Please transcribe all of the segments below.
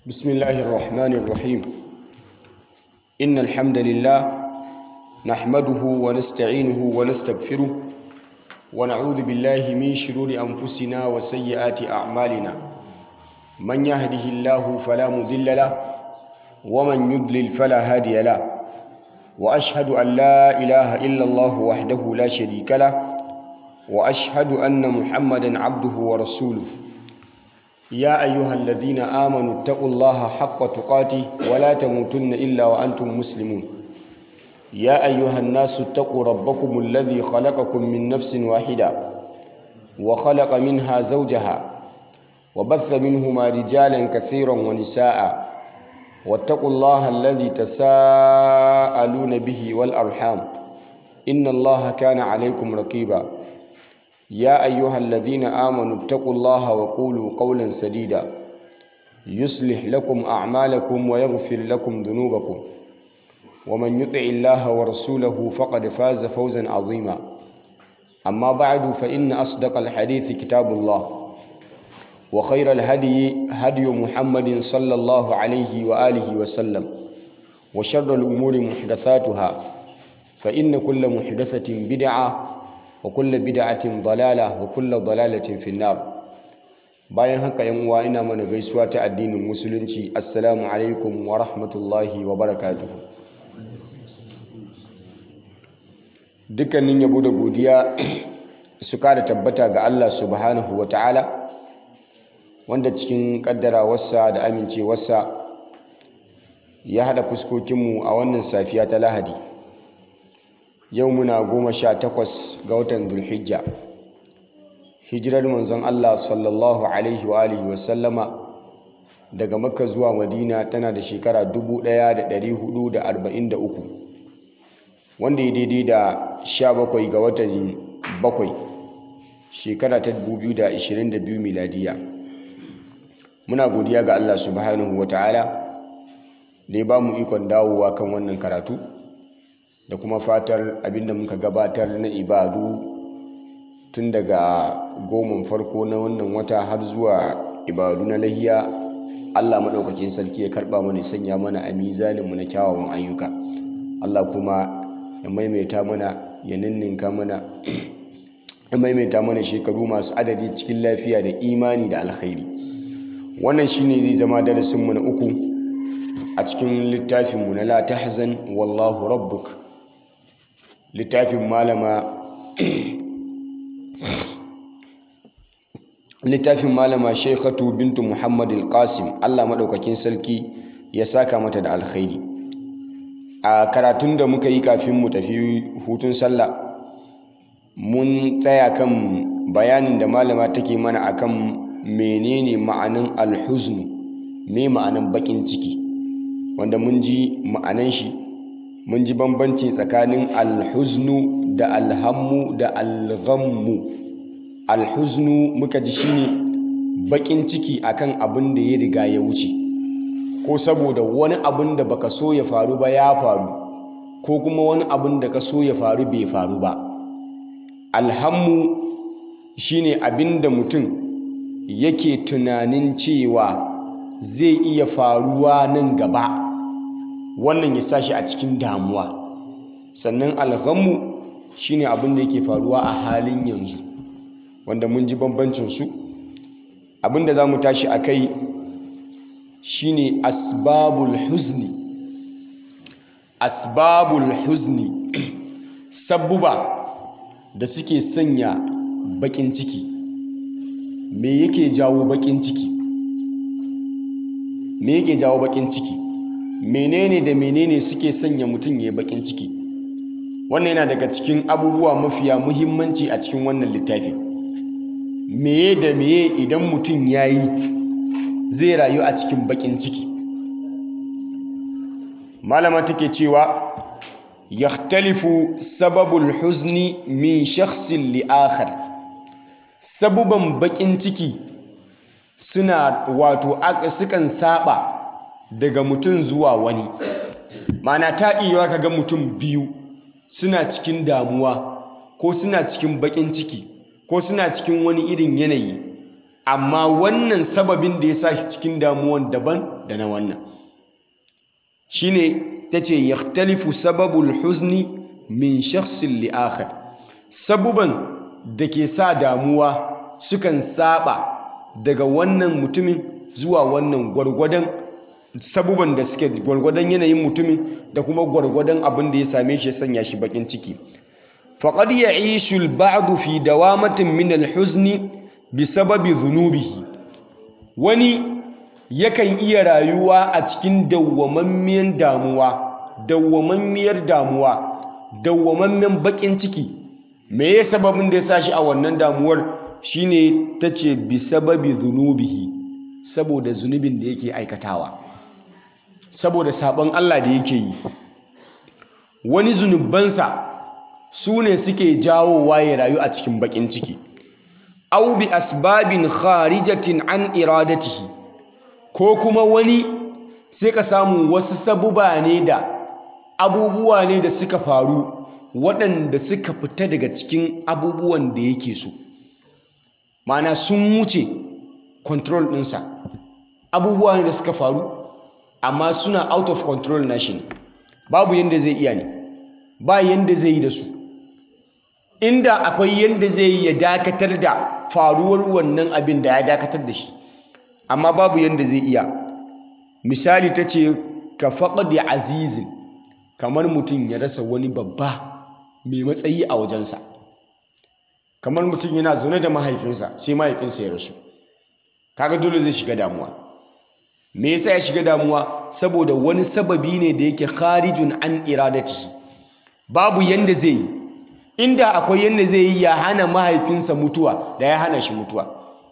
بسم الله الرحمن الرحيم إن الحمد لله نحمده ونستعينه ونستغفره ونعوذ بالله من شرور أنفسنا وسيئات أعمالنا من يهده الله فلا مضل له ومن يضلل فلا هادي له وأشهد أن لا إله إلا الله وحده لا شريك له وأشهد أن محمدا عبده ورسوله يا أيها الذين آمنوا اتقوا الله حق تقاته ولا تموتن إلا وأنتم مسلمون يا أيها الناس اتقوا ربكم الذي خلقكم من نفس واحدة وخلق منها زوجها وبث منهما رجالا كثيرا ونساء واتقوا الله الذي تساءلون به والأرحام إن الله كان عليكم رقيبا يا أيها الذين آمنوا اتقوا الله وقولوا قولا سديدا يصلح لكم أعمالكم ويغفر لكم ذنوبكم ومن يطع الله ورسوله فقد فاز فوزا عظيما أما بعد فإن أصدق الحديث كتاب الله وخير الهدي هدي محمد صلى الله عليه وآله وسلم وشر الأمور محدثاتها فإن كل محدثة بدعة وكل بدعة ضلالة وكل ضلالة في النار bayan haka yan uwa ina mana gaisuwa ta addinin musulunci assalamu alaikum wa rahmatullahi wa barakatuh dukkanin yabo da godiya su kada tabbata ga Allah subhanahu wa ta'ala wanda cikin kaddarawarsa da amincewarsa ya hada fuskokinmu a wannan safiya ta lahadi yau muna goma sha takwas ga watan dulhijja hijirar manzon Allah sallallahu alaihi wa alihi wasallama daga makka zuwa madina tana da shekara 1443 wanda ya daidai da 17 ga watan bakwai shekara ta 2022 miladiya muna godiya ga Allah subhanahu wa ta'ala da ya ba mu ikon dawowa kan wannan karatu da kuma fatar abinda muka gabatar na ibadu tun daga goman farko na wannan wata har zuwa ibadu na lahiya Allah maɗaukakin sarki ya karɓa mana sanya mana a mizaninmu na kyawawan ayyuka Allah kuma ya maimaita mana ya ninninka mana ya maimaita mana shekaru masu adadi cikin lafiya da imani da alkhairi wannan shine zai zama darasinmu na uku a cikin littafinmu na la tahzan wallahu rabbuk littafin malama littafin malama shekatu bintu muhammad al-qasim allah maɗaukakin sarki ya saka mata da alkhairi a karatun da muka yi kafin mu tafi hutun sallah mun tsaya kan bayanin da malama take mana akan menene ma'anin alhuznu me ma'anin bakin ciki wanda mun ji ma'anan shi mun ji bambanci tsakanin alhuznu da alhammu da alghammu alhuznu muka ji shine bakin ciki akan abin da ya riga ya wuce ko saboda wani abin da baka so ya faru ba ya faru ko kuma wani abin da ka so ya faru bai faru ba alhammu shine abin da mutum yake tunanin cewa zai iya faruwa nan gaba wannan ya sa shi a cikin damuwa sannan alghammu shine abin da yake faruwa a halin yanzu wanda mun ji bambancin su abin da za mu tashi a kai shine asbabul huzni asbabul huzni sabbuba da suke sanya bakin ciki me yake jawo bakin ciki me yake jawo bakin ciki menene da menene suke sanya mutum ya bakin ciki wannan yana daga cikin abubuwa mafiya muhimmanci a cikin wannan littafi meye da meye idan mutum ya yi zai rayu a cikin bakin ciki malama take cewa yahtalifu sababul huzni min shakhsin li akhar sabuban bakin ciki suna wato sukan saba daga mutum zuwa wani mana ta iya ka ga mutum biyu suna cikin damuwa ko suna cikin bakin ciki ko suna cikin wani irin yanayi amma wannan sababin da ya sa shi cikin damuwan daban da na wannan shine tace yakhtalifu sababul huzni min shakhsin li akhar sabuban da ke sa damuwa sukan saba daga wannan mutumin zuwa wannan gwargwadon sabuban da suke gwargwadon yanayin mutumin da kuma gwargwadon abin da ya same shi ya sanya shi bakin ciki faqad ya'ishu al-ba'd fi dawamatin min al-huzni bisababi dhunubihi wani yakan iya rayuwa a cikin dawwamammiyar damuwa dawwamammiyar damuwa dawwamammen bakin ciki me ya sababin da ya sa shi a wannan damuwar shine tace bisababi dhunubihi saboda zunubin da yake aikatawa saboda sabon Allah da yake yi wani zunubansa su ne suke jawowa ya rayu a cikin bakin ciki au bi asbabin kharijatin an iradatihi ko kuma wani sai ka samu wasu sabuba ne da abubuwa ne da suka faru waɗanda suka fita daga cikin abubuwan da yake so mana sun wuce control ɗinsa abubuwa ne da suka faru amma suna out of control na shi ne babu yadda zai iya ne ba yadda zai yi da su inda akwai yadda zai yi ya dakatar da faruwar wannan abin da ya dakatar da shi amma babu yadda zai iya misali ta ce ka faɗi azizin kamar mutum ya rasa wani babba mai matsayi a wajensa kamar mutum yana zaune da mahaifinsa sai mahaifinsa ya rasu kaga dole zai shiga damuwa me yasa ya shiga damuwa saboda wani sababi ne da yake kharijun an iradatihi babu yanda zai yi inda akwai yanda zai yi ya hana mahaifinsa mutuwa da ya hana shi mutuwa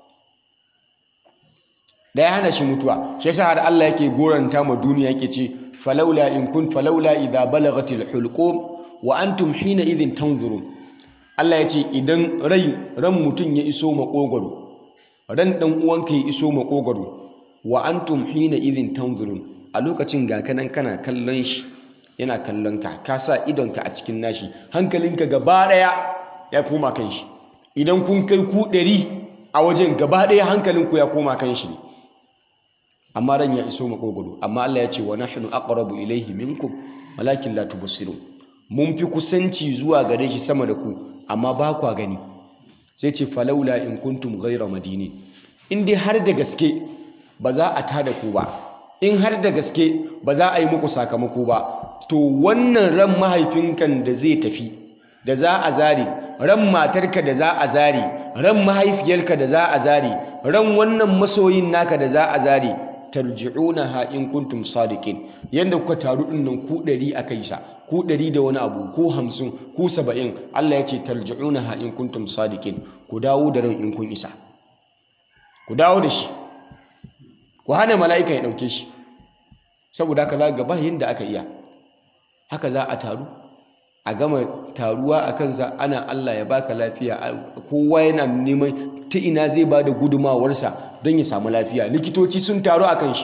da ya hana shi mutuwa shi yasa har Allah yake goranta ma duniya yake ce falaula in kun falaula idza balagatil hulqum wa antum hina idhin tanzurun Allah ya ce idan rai ran mutum ya iso makogwaro ran dan uwanka ya iso makogwaro wa antum hina idhin tanzurun a lokacin ga kanan kana kallon shi yana kallon ka ka sa idonka a cikin nashi hankalinka gaba daya ya koma kan shi idan kun kai ku ɗari a wajen gaba daya hankalinku ya koma kan shi ne amma ran ya iso makogwaro amma Allah ya ce wa nahnu aqrabu ilayhi minkum walakin la tubsirun mun fi kusanci zuwa gare shi sama da ku amma ba kwa gani sai ce falaula in kuntum ghayra madini in dai har da gaske ba za a tada ku ba in har da gaske ba za a yi muku sakamako ba to wannan ran mahaifinkan da zai tafi da za a zare ran matarka da za a zare ran mahaifiyarka da za a zare ran wannan masoyin naka da za a zare tarji'unaha in kuntum sadiqin yanda kuka taru din nan ku 100 akai sa ku 100 da wani abu ku 50 ku 70 Allah ya ce tarji'unaha in kuntum sadiqin ku dawo da ran in kun isa ku dawo da shi ku hana mala'ika ya dauke shi saboda haka za ga ba yanda aka iya haka za a taru a gama taruwa a kansa ana Allah ya baka lafiya kowa yana neman ta ina zai ba da gudumawarsa don ya samu lafiya likitoci sun taru a kan shi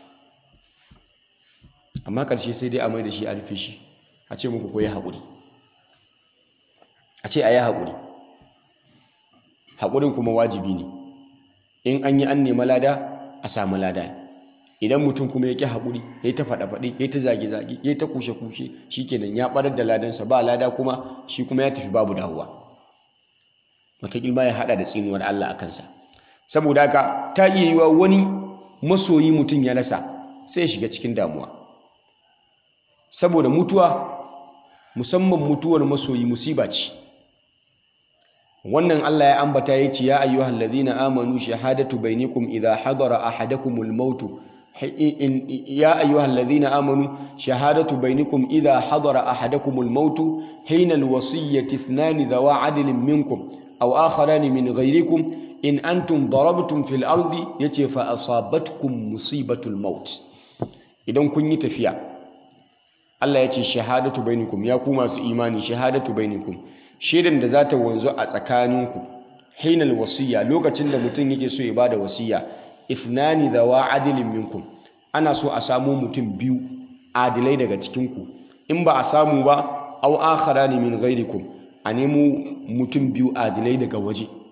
amma ƙarshe sai dai a mai da shi a rufe shi a ce muku koyi haƙuri a ce a yi haƙuri haƙurin kuma wajibi ne in an yi an nema lada a samu lada idan mutum kuma ya ƙi haƙuri ya yi ta faɗa-faɗe ya yi ta zage-zage ya yi ta kushe-kushe shi kenan ya ɓarar da ladansa ba lada kuma shi kuma ya tafi babu dawowa wataƙil ma ya haɗa da tsinuwar Allah a kansa saboda haka ta iya yiwa wani masoyi mutum ya rasa sai ya shiga cikin damuwa saboda mutuwa musamman mutuwar masoyi musiba ce wannan Allah ya ambata ya ce ya ayyuhal ladhina amanu shahadatu bainakum idha hadara ahadakumul maut ya ayyuhal ladhina amanu shahadatu bainakum idha hadara ahadakumul maut hina alwasiyyati ithnan dhawa adlin minkum aw akharani min ghayrikum in antum darabtum fil ardi yace fa asabatkum musibatul maut idan kun yi tafiya Allah yace shahadatu bainakum ya ku masu imani shahadatu bainakum shaidan da za ta wanzu a tsakaninku hinal wasiya lokacin da mutum yake so ya bada wasiya ithnani dhawa adilin minkum ana so a samu mutum biyu adilai daga cikinku in ba a samu ba aw akharani min ghairikum a nemo mutum biyu adilai daga waje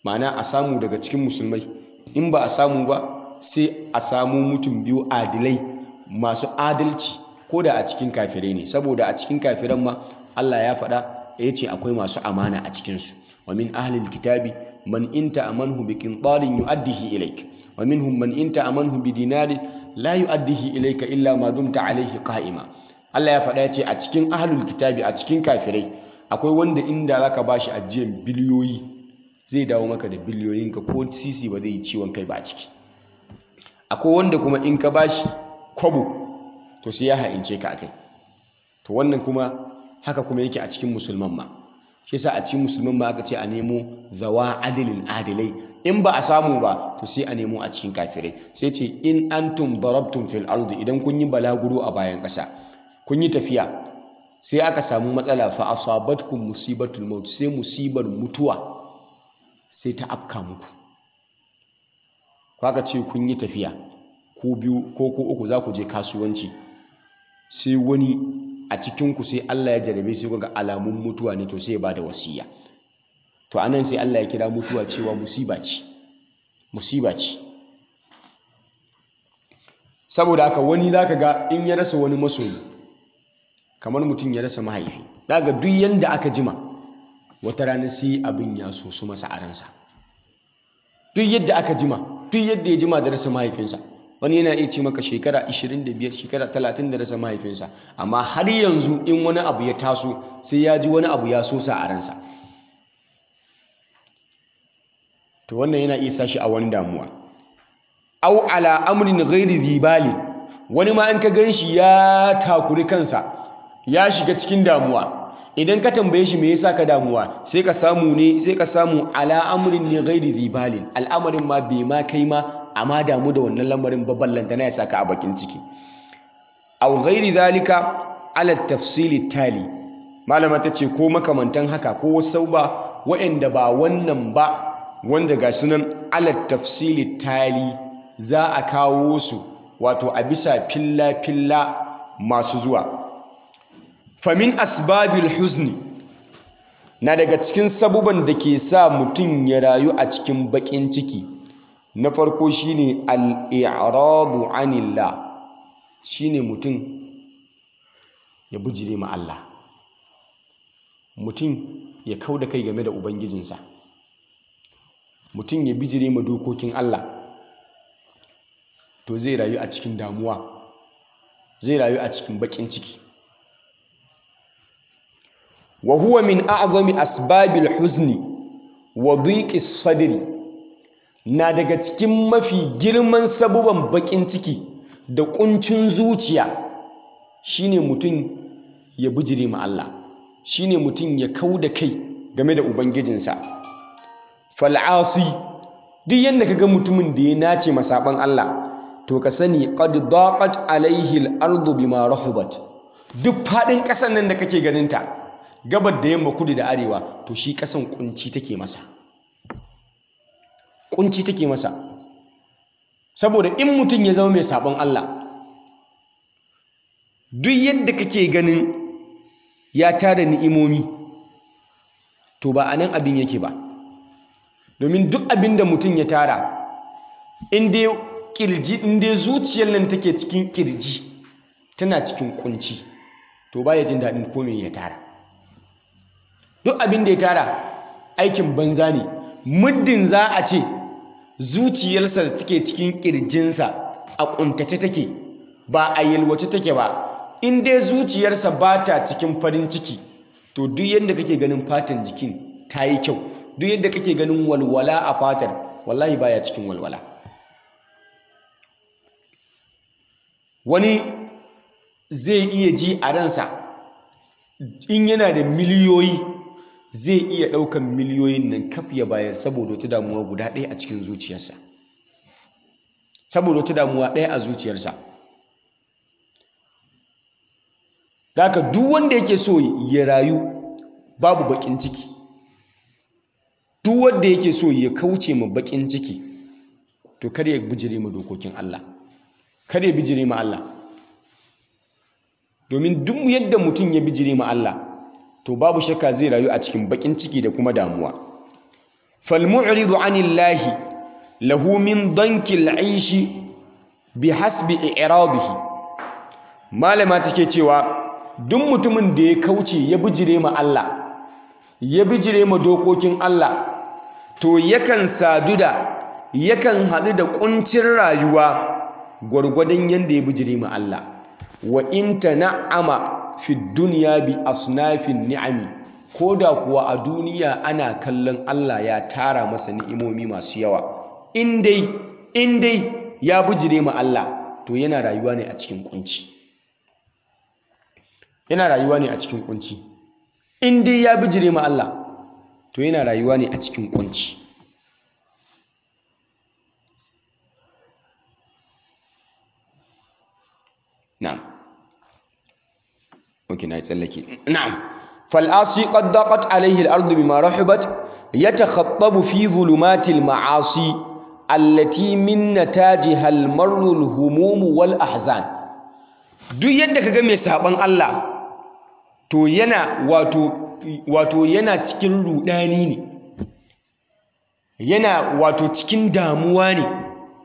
ma'ana a samu daga cikin musulmai in ba a samu ba sai a samu mutum biyu adilai masu adalci ko da a cikin kafirai ne saboda a cikin kafiran ma Allah ya faɗa ya ce akwai masu amana a cikinsu wa min ahlil kitabi man inta amanhu bi qintarin yu'addihi ilaik wa minhum man inta amanhu bi dinarin la yu'addihi ilaika illa ma dumta alaihi qa'ima Allah ya faɗa ya ce a cikin ahlul kitabi a cikin kafirai akwai wanda inda zaka bashi ajiyar biliyoyi zai dawo maka da biliyoyinka ko sisi ba zai yi ciwon kai ba a ciki akwai wanda kuma in ka bashi kwabo to sai ya ha'ince ka akai to wannan kuma haka kuma yake a cikin musulman ma shi yasa a cikin musulman ma aka ce a nemo zawa adilin adilai in ba a samu ba to sai a nemo a cikin kafirai sai ce in antum darabtum fil ardi idan kun yi balaguro a bayan ƙasa kun yi tafiya sai aka samu matsala fa asabatkum musibatul maut sai musibar mutuwa sai ta afka muku aka ce kun yi tafiya ko biyu ko ko uku za ku je kasuwanci sai wani a cikinku sai Allah ya jarabe sai ga alamun mutuwa ne to sai ya ba da wasiya to anan sai Allah ya kira mutuwa cewa musiba ce musiba ce saboda haka wani zaka ga in ya rasa wani masoyi kamar mutum ya rasa mahaifi daga duk yanda aka jima wata rana sai abin ya so su masa a ransa duk yadda aka jima duk yadda ya jima da rasa mahaifinsa wani yana iya ce maka shekara 25 shekara 30 da rasa mahaifinsa amma har yanzu in wani abu ya taso sai ya ji wani abu ya so sa a ransa to wannan yana iya sashi a wani damuwa au ala amrin ghairi zibali wani ma in ka gan shi ya takuri kansa ya shiga cikin damuwa idan ka tambaye shi me yasa ka damuwa sai ka samu ne sai ka samu ala amrin ne ghairi zibalin al'amarin ma bai ma kai ma amma damu da wannan lamarin ba ballanta na ya saka a bakin ciki aw ghairi zalika ala tafsili tali malama ta ce ko makamantan haka ko wasu ba waɗanda ba wannan ba wanda ga sunan ala tafsili tali za a kawo su wato a bisa filla filla masu zuwa famin asbabil huzni na daga cikin sabuban da ke sa mutum ya rayu a cikin baƙin ciki na farko shine al-i'radu anillah shine mutum ya bujire ma Allah mutum ya kauda kai game da ubangijinsa mutum ya bijire ma dokokin Allah to zai rayu a cikin damuwa zai rayu a cikin baƙin ciki wa huwa min a'zami asbabil huzni wa dhiqis sadri na daga cikin mafi girman sabuban bakin ciki da kuncin zuciya shine mutum ya bijire ma Allah shine mutum ya kauda kai game da ubangijinsa fal'asi duk yanda kaga mutumin da ya nace masaban Allah to ka sani qad daqat alaihi al-ardu bima rahubat duk fadin kasan nan da kake ganin ta gabar da yamma kudu da arewa to shi kasan kunci take masa kunci take masa saboda in mutum ya zama mai sabon Allah duk yadda kake ganin ya tara ni'imomi to ba a nan abin yake ba domin duk abin da mutum ya tara in dai kirji in dai zuciyar nan take cikin kirji tana cikin kunci to ba ya jin daɗin komai ya tara duk abin da ya tara aikin banza ne muddin za a ce zuciyarsa da take cikin kirjinsa a kuntace take ba a yalwace take ba in dai zuciyarsa ba ta cikin farin ciki to duk yadda kake ganin fatan jikin ta yi kyau duk yadda kake ganin walwala a fatar wallahi baya cikin walwala wani zai iya ji a ransa in yana da miliyoyi zai iya ɗaukan miliyoyin nan kaf ya bayar saboda wata damuwa guda ɗaya a cikin zuciyarsa saboda wata damuwa ɗaya a zuciyarsa Daka duk wanda yake so ya rayu babu baƙin ciki duk wanda yake so ya kauce ma baƙin ciki to kar ya bijire ma dokokin Allah kar ya bijire ma Allah domin duk yadda mutum ya bijire ma Allah to babu shakka zai rayu a cikin bakin ciki da kuma damuwa falmu'ridu anillahi lahu min dankil aishi bi hasbi i'radihi malama take cewa duk mutumin da ya kauce ya bijire ma Allah ya bijire ma dokokin Allah to yakan sadu da yakan haɗu da ƙuncin rayuwa gwargwadon yadda ya bijire ma Allah wa in tana'ama fi dunya bi asnafin ni'ami ko da kuwa a duniya ana kallon Allah ya tara masa ni'imomi masu yawa in dai in dai ya bijire ma Allah to yana rayuwa ne a cikin kunci yana rayuwa ne a cikin kunci in dai ya bijire ma Allah to yana rayuwa ne a cikin kunci na'am okay na tsallake na'am فالعاصي قد ضاقت عليه الأرض بما رحبت يتخطب في ظلمات المعاصي التي من نتاجها المر الهموم والأحزان duk yadda kaga mai saban Allah to yana wato wato yana cikin rudani ne yana wato cikin damuwa ne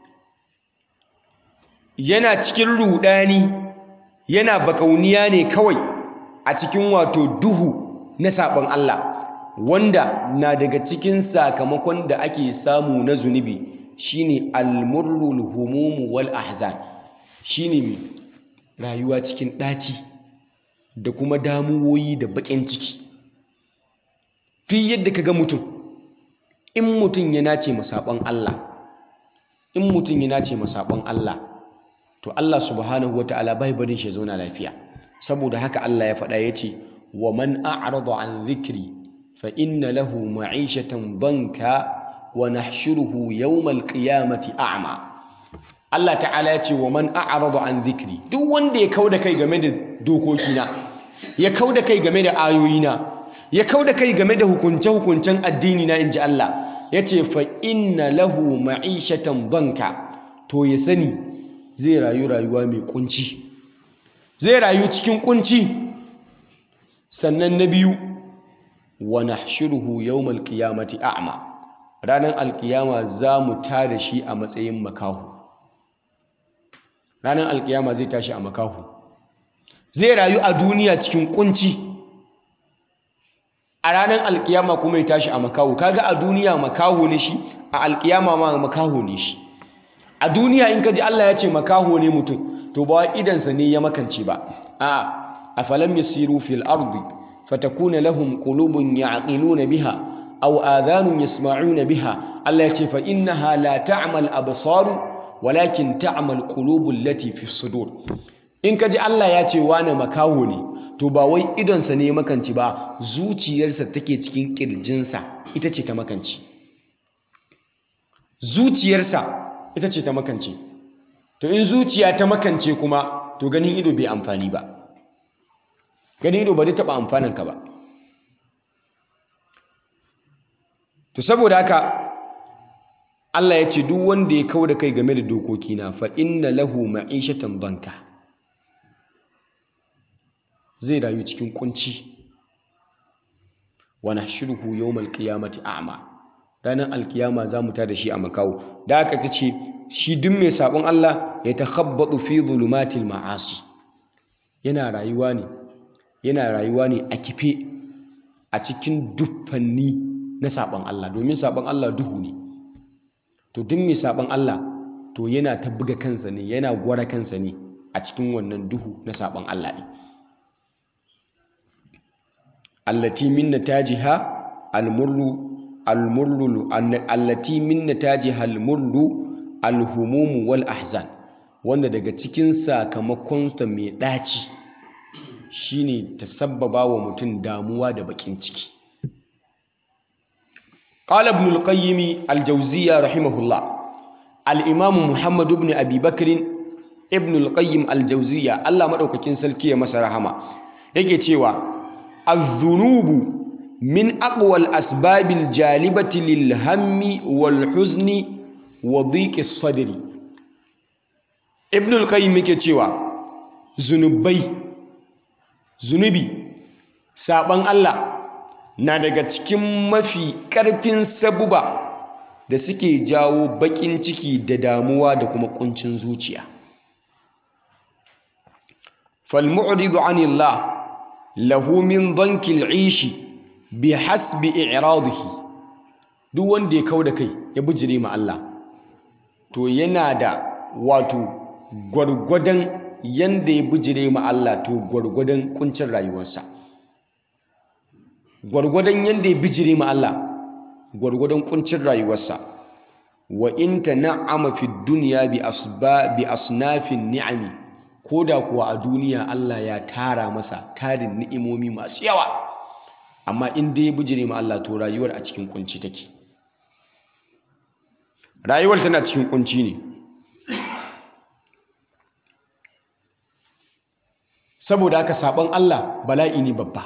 yana cikin rudani yana bakauniya ne kawai a cikin wato duhu na saɓon Allah wanda na daga cikin sakamakon da ake samu na zunubi shine almurrul humumu wal ahzan shine mai rayuwa cikin ɗaci da kuma damuwoyi da baƙin ciki fi yadda ka ga mutum in mutum ya nace masaɓon Allah in mutum ya nace masaɓon Allah to Allah subhanahu wa ta'ala bai barin shi zauna lafiya saboda haka Allah ya faɗa ya ce wa man a'rada an dhikri fa inna lahu ma'ishatan banka wa nahshuruhu yawmal qiyamati a'ma Allah ta'ala ya ce wa man a'rada an dhikri duk wanda ya kauda kai game da dokokina ya kauda kai game da ayoyina ya kauda kai game da hukunce hukuncen addini na inji Allah ya ce fa inna lahu ma'ishatan banka to ya sani zai rayu rayuwa mai kunci zai rayu cikin kunci sannan na biyu wa nahshuruhu yawmal qiyamati a'ma ranar alkiyama za mu tada shi a matsayin makahu ranar alkiyama zai tashi a makahu zai rayu a duniya cikin kunci a ranar alkiyama kuma ya tashi a makahu kaga a duniya makahu ne shi a alkiyama ma makahu ne shi a duniya in kaji Allah ya ce makaho ne mutum to ba idansa ne ya makance ba a afalam yasiru fil ardi fatakuna lahum qulubun ya'qiluna biha aw adhanun yasma'una biha Allah ya ce fa innaha la ta'mal absar walakin ta'mal qulubul lati fi sudur in kaji Allah ya ce wani makaho ne to ba wai idonsa ne ya makance ba zuciyarsa take cikin kirjinsa ita ce ta makance zuciyarsa ita ce ta makance to in zuciya ta makance kuma to ganin ido bai amfani ba ganin ido ba zai taɓa amfaninka ba to saboda haka Allah ya ce duk wanda ya kau da kai game da dokokina fa inna lahu ma'ishatan banka zai rayu cikin kunci wa nahshuruhu yawmal qiyamati a'ma ranar alkiyama za mu tada shi a makawo da aka ta ce shi duk mai sabon Allah ya takhabbatu fi zulumatil ma'asi yana rayuwa ne yana rayuwa ne a kife a cikin duffanni na sabon Allah domin sabon Allah duhu ne to duk mai sabon Allah to yana ta buga kansa ne yana gwara kansa ne a cikin wannan duhu na sabon Allah ne allati min natajiha almurru almurru allati min natajiha almurru alhumum wal ahzan wanda daga cikin sakamakon ta mai daci shine ta sabbaba wa mutum damuwa da bakin ciki qala ibn al-qayyim al-jawziyya rahimahullah al-imam muhammad ibn abi bakr ibn al-qayyim al-jawziyya Allah madaukakin sarki ya masa rahama yake cewa az-zunubu min aqwal asbabil jalibati lil hammi wal huzni wa dhiqi sadri ibn al-qayyim yake cewa zunubai zunubi saban Allah na daga cikin mafi ƙarfin sabuba da suke jawo baƙin ciki da damuwa da kuma ƙuncin zuciya falmu'ridu anillah lahu min dhankil ishi bi hasbi i'radihi duk wanda ya kau da kai ya bijire ma Allah to yana da wato gwargwadon yanda ya bijire ma Allah to gwargwadon kuncin rayuwarsa gwargwadon yanda ya bijire ma Allah gwargwadon kuncin rayuwarsa wa in tan'ama fi dunya bi asba bi asnafin ni'ami koda kuwa a duniya Allah ya tara masa tarin ni'imomi masu yawa amma in dai ya bijire ma Allah to rayuwar a cikin kunci take rayuwar tana cikin kunci ne saboda haka sabon Allah bala'i ne babba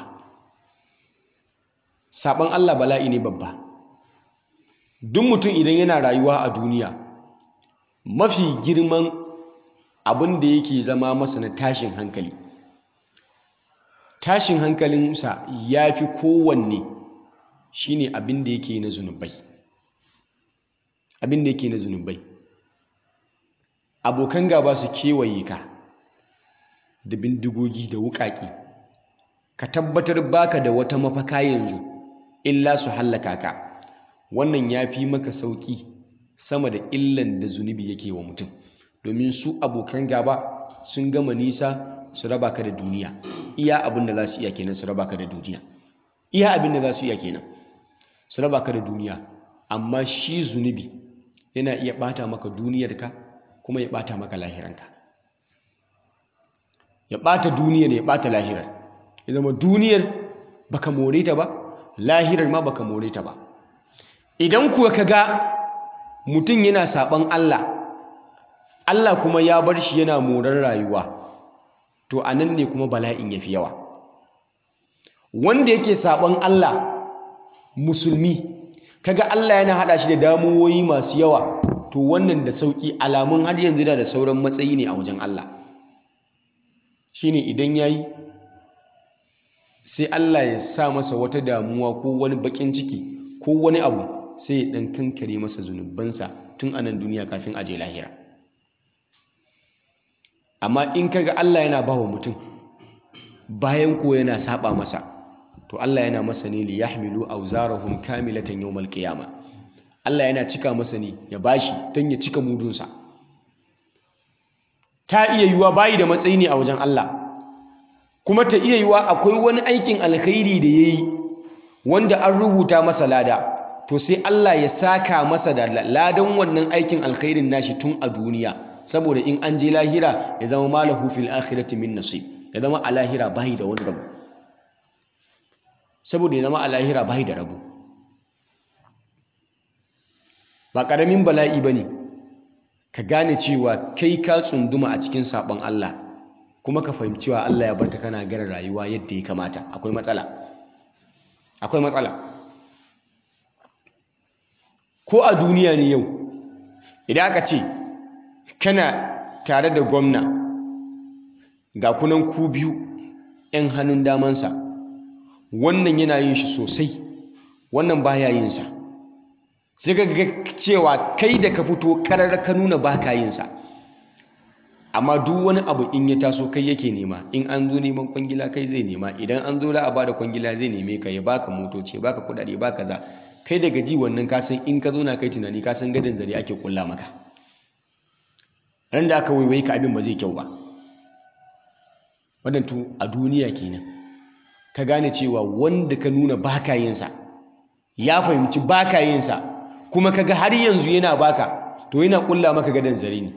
sabon Allah bala'i ne babba duk mutum idan yana rayuwa a duniya mafi girman abin da yake zama masa na tashin hankali tashin hankalinsa ya fi kowanne shine abin da yake na zunubai abin da yake na zunubai abokan gaba su kewaye ka da bindigogi da wuƙaƙi ka tabbatar baka da wata mafaka yanzu illa su hallaka ka wannan ya fi maka sauƙi sama da illan da zunubi yake wa mutum domin su abokan gaba sun gama nisa su raba ka da duniya iya abin da za su iya kenan su raba ka da duniya iya abin da za su iya kenan su raba ka da duniya amma shi zunubi yana iya ɓata maka duniyarka kuma ya ɓata maka lahiranka ya ɓata duniyar ya ɓata lahirar ya zama duniyar baka more ta ba lahirar ma baka more ta ba idan kuwa ka ga mutum yana saɓan Allah Allah kuma ya bar shi yana morar rayuwa to a nan ne kuma bala'in ya fi yawa wanda yake saɓan Allah musulmi kaga Allah yana haɗa shi da damuwoyi masu yawa to wannan da sauƙi alamun har yanzu da sauran matsayi ne a wajen Allah shine idan yayi sai Allah ya sa masa wata damuwa ko wani bakin ciki ko wani abu sai ya dan kankare masa zunubansa tun a nan duniya kafin aje lahira amma in kaga Allah yana bawa mutum bayan ko yana saba masa to Allah yana masa ne li yahmilu awzarahum kamilatan yawmal qiyamah Allah yana cika masa ne ya bashi don ya cika mudunsa ta iya yiwuwa bayi da matsayi ne a wajen Allah kuma ta iya yiwuwa akwai wani aikin alkhairi da ya yi wanda an rubuta masa lada to sai Allah ya saka masa da ladan wannan aikin alkhairin nashi tun a duniya saboda in an je lahira ya zama malahu fil akhirati min nasib ya zama a lahira bayi da wani rabu saboda ya zama a lahira bayi da rabu ba ƙaramin bala'i ba ne ka gane cewa kai ka tsunduma a cikin saɓon Allah kuma ka fahimci cewa Allah ya barka kana gara rayuwa yadda ya kamata akwai matsala akwai matsala ko a duniya ne yau idan aka ce kana tare da gwamna ga kunan ku biyu 'yan hannun damansa wannan yana yin shi sosai wannan baya yin sa sai ka ga cewa kai da ka fito karar ka nuna ba ka yin sa amma duk wani abu in ya taso kai yake nema in an zo neman kwangila kai zai nema idan an zo za a bada kwangila zai neme ka ya baka motoci baka kudade baka za kai daga ji wannan ka san in ka zo na kai tunani ka san gadon zare ake kulla maka ran da aka waiwai ka abin ba zai kyau ba wannan to a duniya kenan ka gane cewa wanda ka nuna baka yin sa ya fahimci baka yin sa kuma kaga har yanzu yana baka to yana kulla maka gadon zare ne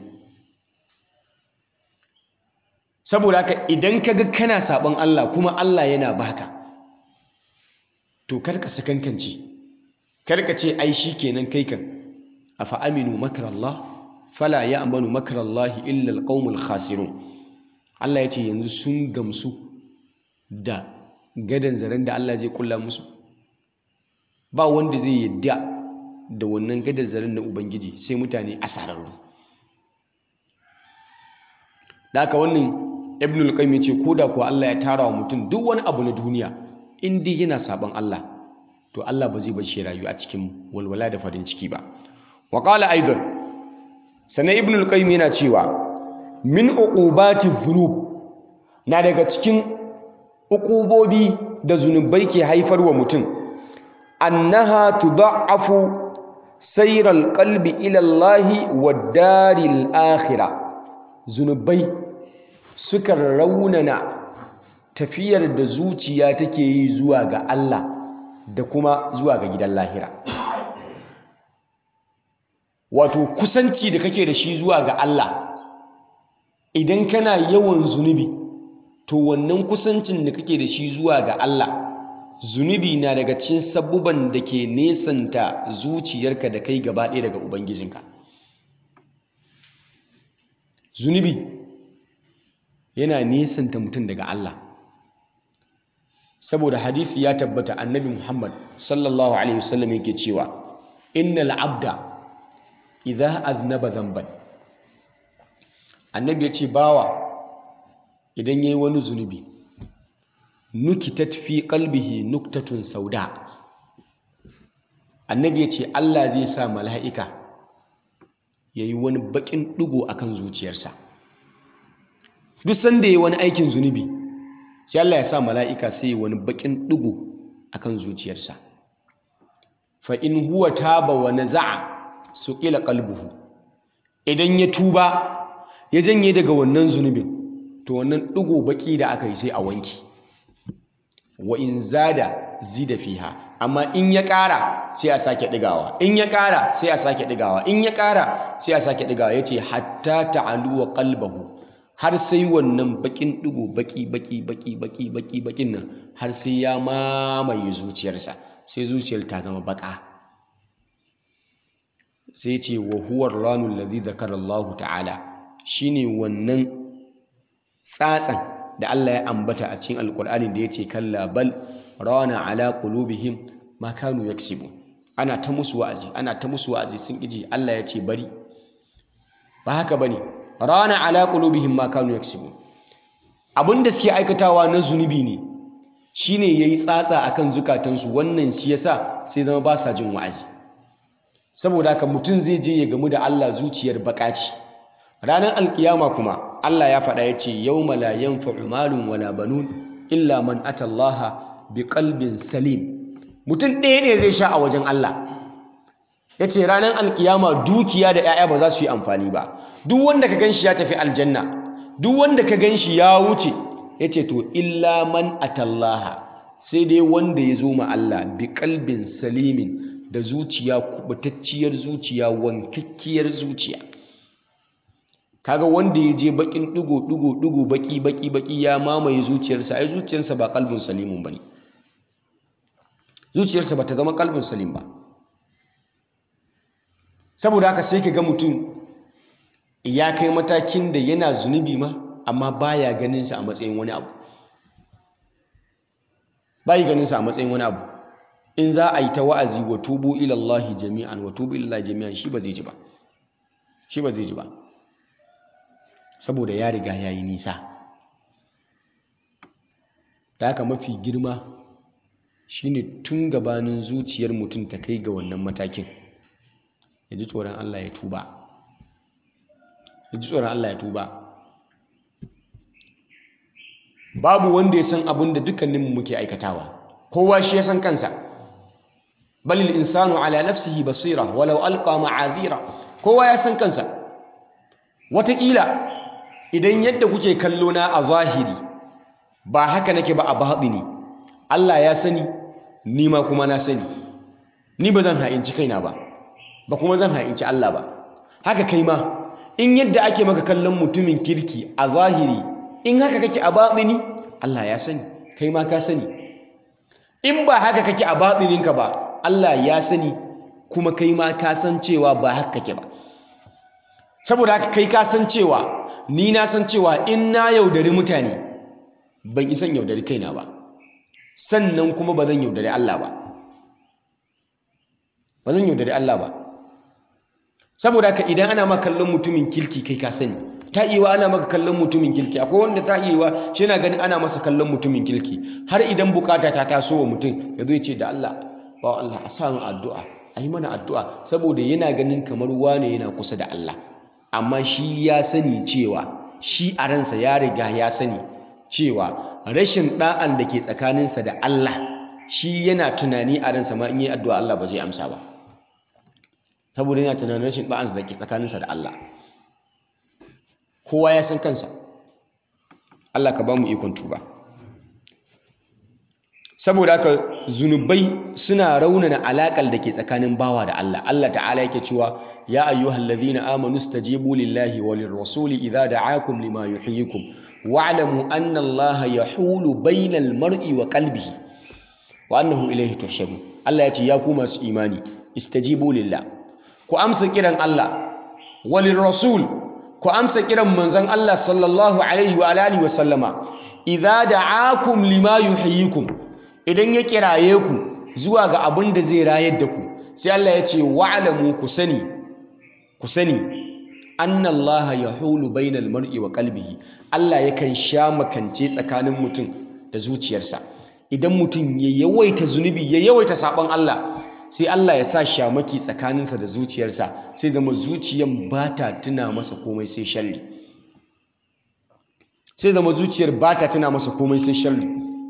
saboda haka idan kaga kana sabon Allah kuma Allah yana baka to karka sakankance karka ce ai kenan kai kan afa aminu makrallah fala ya'manu makrallahi illa alqaumul khasirun Allah ya ce yanzu sun gamsu da gadon zaren da Allah zai kulla musu ba wanda zai yadda da wannan gadar zaren na ubangiji sai mutane asararru da haka wannan ibn al-qayyim yace koda ko Allah ya tara wa mutum duk wani abu na duniya in dai yana saban Allah to Allah ba zai bar shi rayu a cikin walwala da farin ciki ba wa qala aidan sannan ibn al-qayyim yana cewa min uqubati dhunub na daga cikin uqubobi da zunubai ke haifar wa mutum annaha tudha'afu sayr al-qalbi ila Allah wa daril akhirah zunubai suka raunana tafiyar da zuciya take yi zuwa ga Allah da kuma zuwa ga gidan lahira wato kusanci da kake da shi zuwa ga Allah idan kana yawan zunubi to wannan kusancin da kake da shi zuwa ga Allah zunubi na daga cikin sabubban da ke nesanta zuciyarka da kai gaba ɗaya daga ubangijinka zunubi yana nesanta mutum daga Allah saboda hadisi ya tabbata annabi Muhammad sallallahu alaihi wasallam yake cewa innal abda idza aznaba dhanban annabi ya ce bawa idan yayi wani zunubi nukitat fi qalbihi nuktatun sauda annabi ya ce Allah zai sa mala'ika yayi wani bakin digo akan zuciyarsa duk sanda yayi wani aikin zunubi sai Allah ya sa mala'ika sai yayi wani bakin digo akan zuciyarsa fa in huwa taba wa naza'a suqila qalbuhu idan ya tuba ya janye daga wannan zunubin to wannan digo baki da aka yi sai a wanki wa in zada zida fiha amma in ya ƙara sai a sake ɗigawa in ya ƙara sai a sake ɗigawa in ya ƙara sai a sake ɗigawa yace hatta ta'aluwa qalbahu har sai wannan bakin digo baki baki baki baki baki bakin nan har sai ya mamaye zuciyarsa sai zuciyar ta zama baka sai ce wa huwa ranul ladhi zakara Allah ta'ala shine wannan tsatsan da Allah ya ambata a cikin alkur'ani da yace kalla bal rana ala qulubihim ma kanu yaksibun ana ta musu wa'azi ana ta musu wa'azi sun kiji Allah ya ce bari ba haka bane rana ala qulubihim ma kanu yaksibun abinda suke aikatawa na zunubi ne shine yayi tsatsa akan zukatansu wannan shi yasa sai zama ba sa jin wa'azi saboda haka mutum zai je ya gamu da Allah zuciyar bakaci ranar alkiyama kuma Allah ya faɗa ya ce yawma la yanfa'u malun wala banun illa man atallaha biqalbin salim mutum ɗaya ne zai sha a wajen Allah ya ce ranar alkiyama dukiya da 'ya'ya ba za su yi amfani ba duk wanda ka ganshi ya tafi aljanna duk wanda ka ganshi ya wuce ya ce to illa man atallaha sai dai wanda ya zo ma Allah bi kalbin salimin da zuciya kubutacciyar zuciya wankakkiyar zuciya kaga wanda ya je bakin digo digo digo baki baki baki ya mamaye zuciyarsa ai zuciyarsa ba kalbin salimun bane zuciyarsa bata zama kalbin salim ba saboda haka sai ka ga mutum ya kai matakin da yana zunubi ma amma baya ganin sa a matsayin wani abu bayi ganin sa a matsayin wani abu in za a yi ta wa'azi wa tubu ila Allah jami'an wa tubu ila Allah jami'an shi ba zai ji ba shi ba zai ji ba saboda ya riga ya yi nisa da haka mafi girma shine tun gabanin zuciyar mutum ta kai ga wannan matakin ya ji tsoron Allah ya tuba ya ji tsoron Allah ya tuba babu wanda ya san abin da dukkaninmu muke aikatawa kowa shi ya san kansa balil insanu ala nafsihi basira walau alqa ma'azira kowa ya san kansa wataƙila idan yadda kuke kallo na a zahiri ba haka nake ba a baɗini Allah ya sani ni ma kuma na sani ni ba zan ha'inci kaina ba ba kuma zan ha'inci Allah ba haka kai ma in yadda ake maka kallon mutumin kirki a zahiri in haka kake a baɗini Allah ya sani kai ma ka sani in ba haka kake a baɗininka ba Allah ya sani kuma kai ma ka san cewa ba haka kake ba saboda haka kai ka san cewa ni na san cewa in na yaudari mutane ban isan yaudari kaina ba sannan kuma ba zan yaudari Allah ba ba zan yaudari Allah ba saboda haka idan ana maka kallon mutumin kirki kai ka sani ta iya ana maka kallon mutumin kirki akwai wanda ta iya shi yana ganin ana masa kallon mutumin kirki har idan bukata ta taso wa mutum ya zo ya ce da Allah ba Allah a sa addu'a a yi mana addu'a saboda yana ganin kamar wane yana kusa da Allah amma shi ya sani cewa shi a ransa ya riga ya sani cewa rashin ɗa'an da ke tsakaninsa da Allah shi yana tunani a ransa ma in yi addu'a Allah ba zai amsa ba saboda yana tunanin rashin ɗa'ansa da ke tsakaninsa da Allah kowa ya san kansa Allah ka ba mu ikon tuba saboda haka zunubai suna raunana alaƙar da ke tsakanin bawa da Allah Allah ta'ala yake cewa ya ayyuhal ladhina amanu stajibu lillahi walir rasuli idza da'akum lima yuhyikum wa'lamu anna Allah yahulu bainal mar'i wa qalbihi wa annahu ilayhi tuhsharun Allah ya ce ya ku masu imani istajibu lillah ku amsa kiran Allah walir rasul ku amsa kiran manzon Allah sallallahu alaihi wa alihi wa sallama idza da'akum lima yuhyikum idan ya kiraye ku zuwa ga abin da zai rayar da ku sai Allah ya ce wa'lamu ku sani ku sani anna Allah yahulu bainal mar'i wa qalbihi Allah yakan sha makance tsakanin mutum da zuciyarsa idan mutum ya yawaita zunubi ya yawaita sabon Allah sai Allah ya sa shamaki tsakaninsa da zuciyarsa sai zama zuciyan ba ta tuna masa komai sai sharri sai zama zuciyar ba ta tuna masa komai sai sharri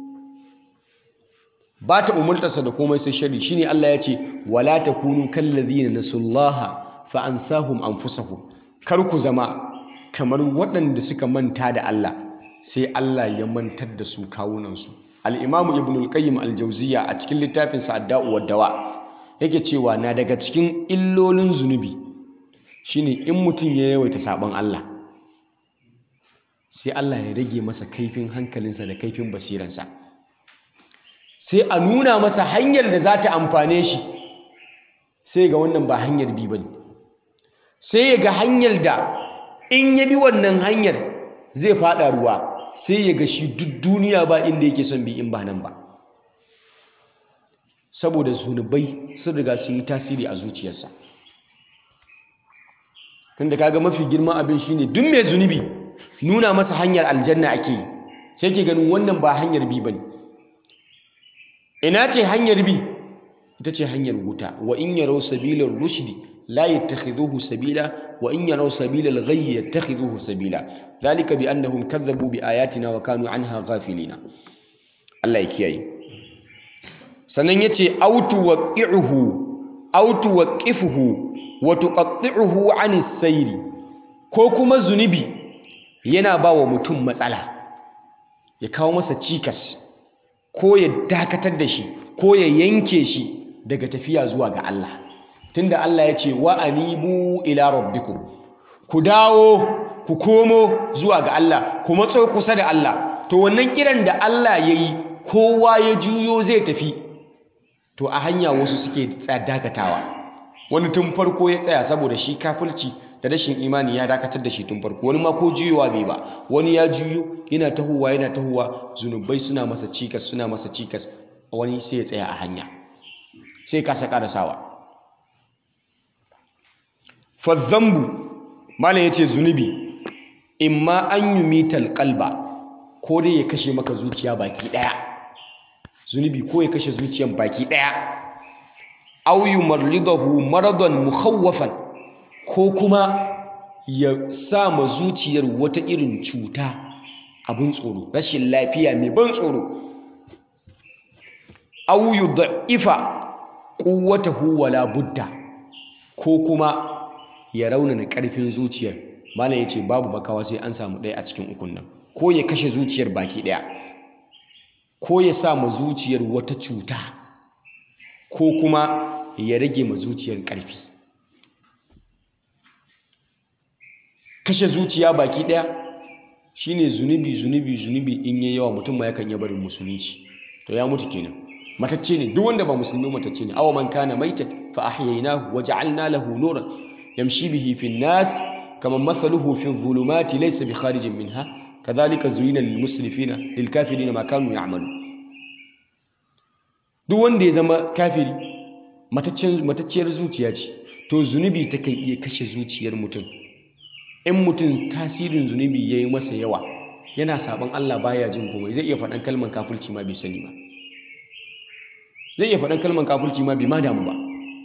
ba ta umurtarsa da komai sai sharri shine Allah ya ce wala takunu kallazina nasullaha fa ansahum anfusahum kar ku zama kamar waɗanda suka manta da Allah sai Allah ya mantar da su kawunansu al-imamu ibn al-qayyim al-jawziyya a cikin littafin sa ad-da'u wad-dawa yake cewa na daga cikin illolin zunubi shine in mutum ya yawaita sabon Allah sai Allah ya rage masa kaifin hankalinsa da kaifin basiransa sai a nuna masa hanyar da za ta amfane shi sai ga wannan ba hanyar bi ba ne sai ya ga hanyar da in ya bi wannan hanyar zai fada ruwa sai ya ga shi duk duniya ba inda yake son bi in ba nan ba saboda zunubai sun riga sun yi tasiri a zuciyarsa tunda kaga mafi girman abin shine duk mai zunubi nuna masa hanyar aljanna ake yi sai ke ganin wannan ba hanyar bi bane ina ce hanyar bi ita ce hanyar wuta wa in yaraw sabilar rushdi la yattakhidhuhu sabila wa in yaraw sabilal ghayyi yattakhidhuhu sabila dhalika bi annahum kadhabu bi ayatina wa kanu anha ghafilina Allah ya kiyaye sannan yace autu waqi'uhu autu waqifuhu wa tuqatti'uhu 'anis sayri ko kuma zunubi yana ba wa mutum matsala ya kawo masa cikas ko ya dakatar da shi ko ya yanke shi daga tafiya zuwa ga Allah tunda Allah ya ce wa anibu ila rabbikum ku dawo ku komo zuwa ga Allah ku matso kusa da Allah to wannan kiran da Allah ya yi kowa ya juyo zai tafi to a hanya wasu suke dakatawa wani tun farko ya tsaya saboda shi kafirci da rashin imani ya dakatar da shi tun farko wani ma ko juyowa bai ba wani ya juyo yana tahowa yana tahowa zunubai suna masa cikas suna masa cikas wani sai ya tsaya a hanya sai kasa karasawa fadzambu malam yace zunubi imma an yumital qalba ko dai ya kashe maka zuciya baki daya zunubi ko ya kashe zuciyan baki daya aw yumarridahu maradan mukhawwafan ko kuma ya sa ma zuciyar wata irin cuta abin tsoro rashin lafiya mai ban tsoro aw yudha'ifa quwwatahu wala budda ko kuma ya raunana karfin zuciyar malam yace babu makawa sai an samu ɗaya a cikin ukun nan ko ya kashe zuciyar baki ɗaya ko ya sa ma zuciyar wata cuta ko kuma ya rage ma zuciyar ƙarfi kashe zuciya baki ɗaya shine zunubi zunubi zunubi in yayi yawa mutum ma yakan iya barin musulunci to ya mutu kenan matacce ne duk wanda ba musulmi matacce ne awa man kana maitan fa ahyaynahu wa ja'alna lahu nuran yamshi bihi fi nas kama mathaluhu fi dhulumati laysa bi kharijin minha kadhalika zuyina lil musrifina lil kafirina ma kanu ya'malu duk wanda ya zama kafiri matacciyar zuciya ce to zunubi takan iya kashe zuciyar mutum in mutum tasirin zunubi ya yi masa yawa yana sabon Allah baya jin komai zai iya faɗan kalmar kafirci ma bai sani ba zai iya faɗan kalmar kafirci ma bai ma damu ba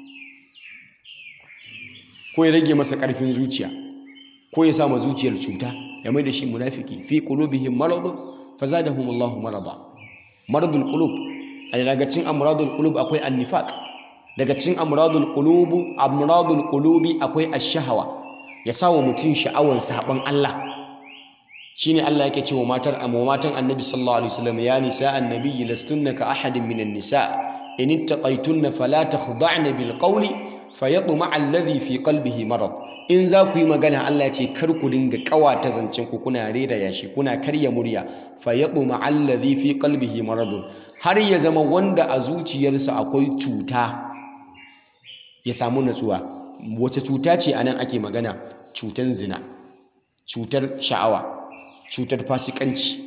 ko ya rage masa ƙarfin zuciya ko ya sama zuciyar cuta ya mai da shi munafiki fi qulubihim maradun fazadahum Allahu marada maradul qulub a daga cikin amradul qulub akwai annifaq daga cikin amradul qulub amradul qulubi akwai ash-shahawa ya sawa mutum sha'awar saban Allah shine Allah yake cewa matar amma matan Annabi sallallahu alaihi wasallam ya nisa annabi lastunna ka ahadin minan nisa in ittaqaytunna fala takhda'na bil qawli fayatma alladhi fi qalbihi marad in za ku yi magana Allah ya ce kar ku dinga kawata zancen ku kuna rera yashi kuna karya murya fayatma alladhi fi qalbihi marad har ya zama wanda a zuciyarsa akwai cuta ya samu natsuwa wace cuta ce anan ake magana cutar zina cutar sha'awa cutar fasikanci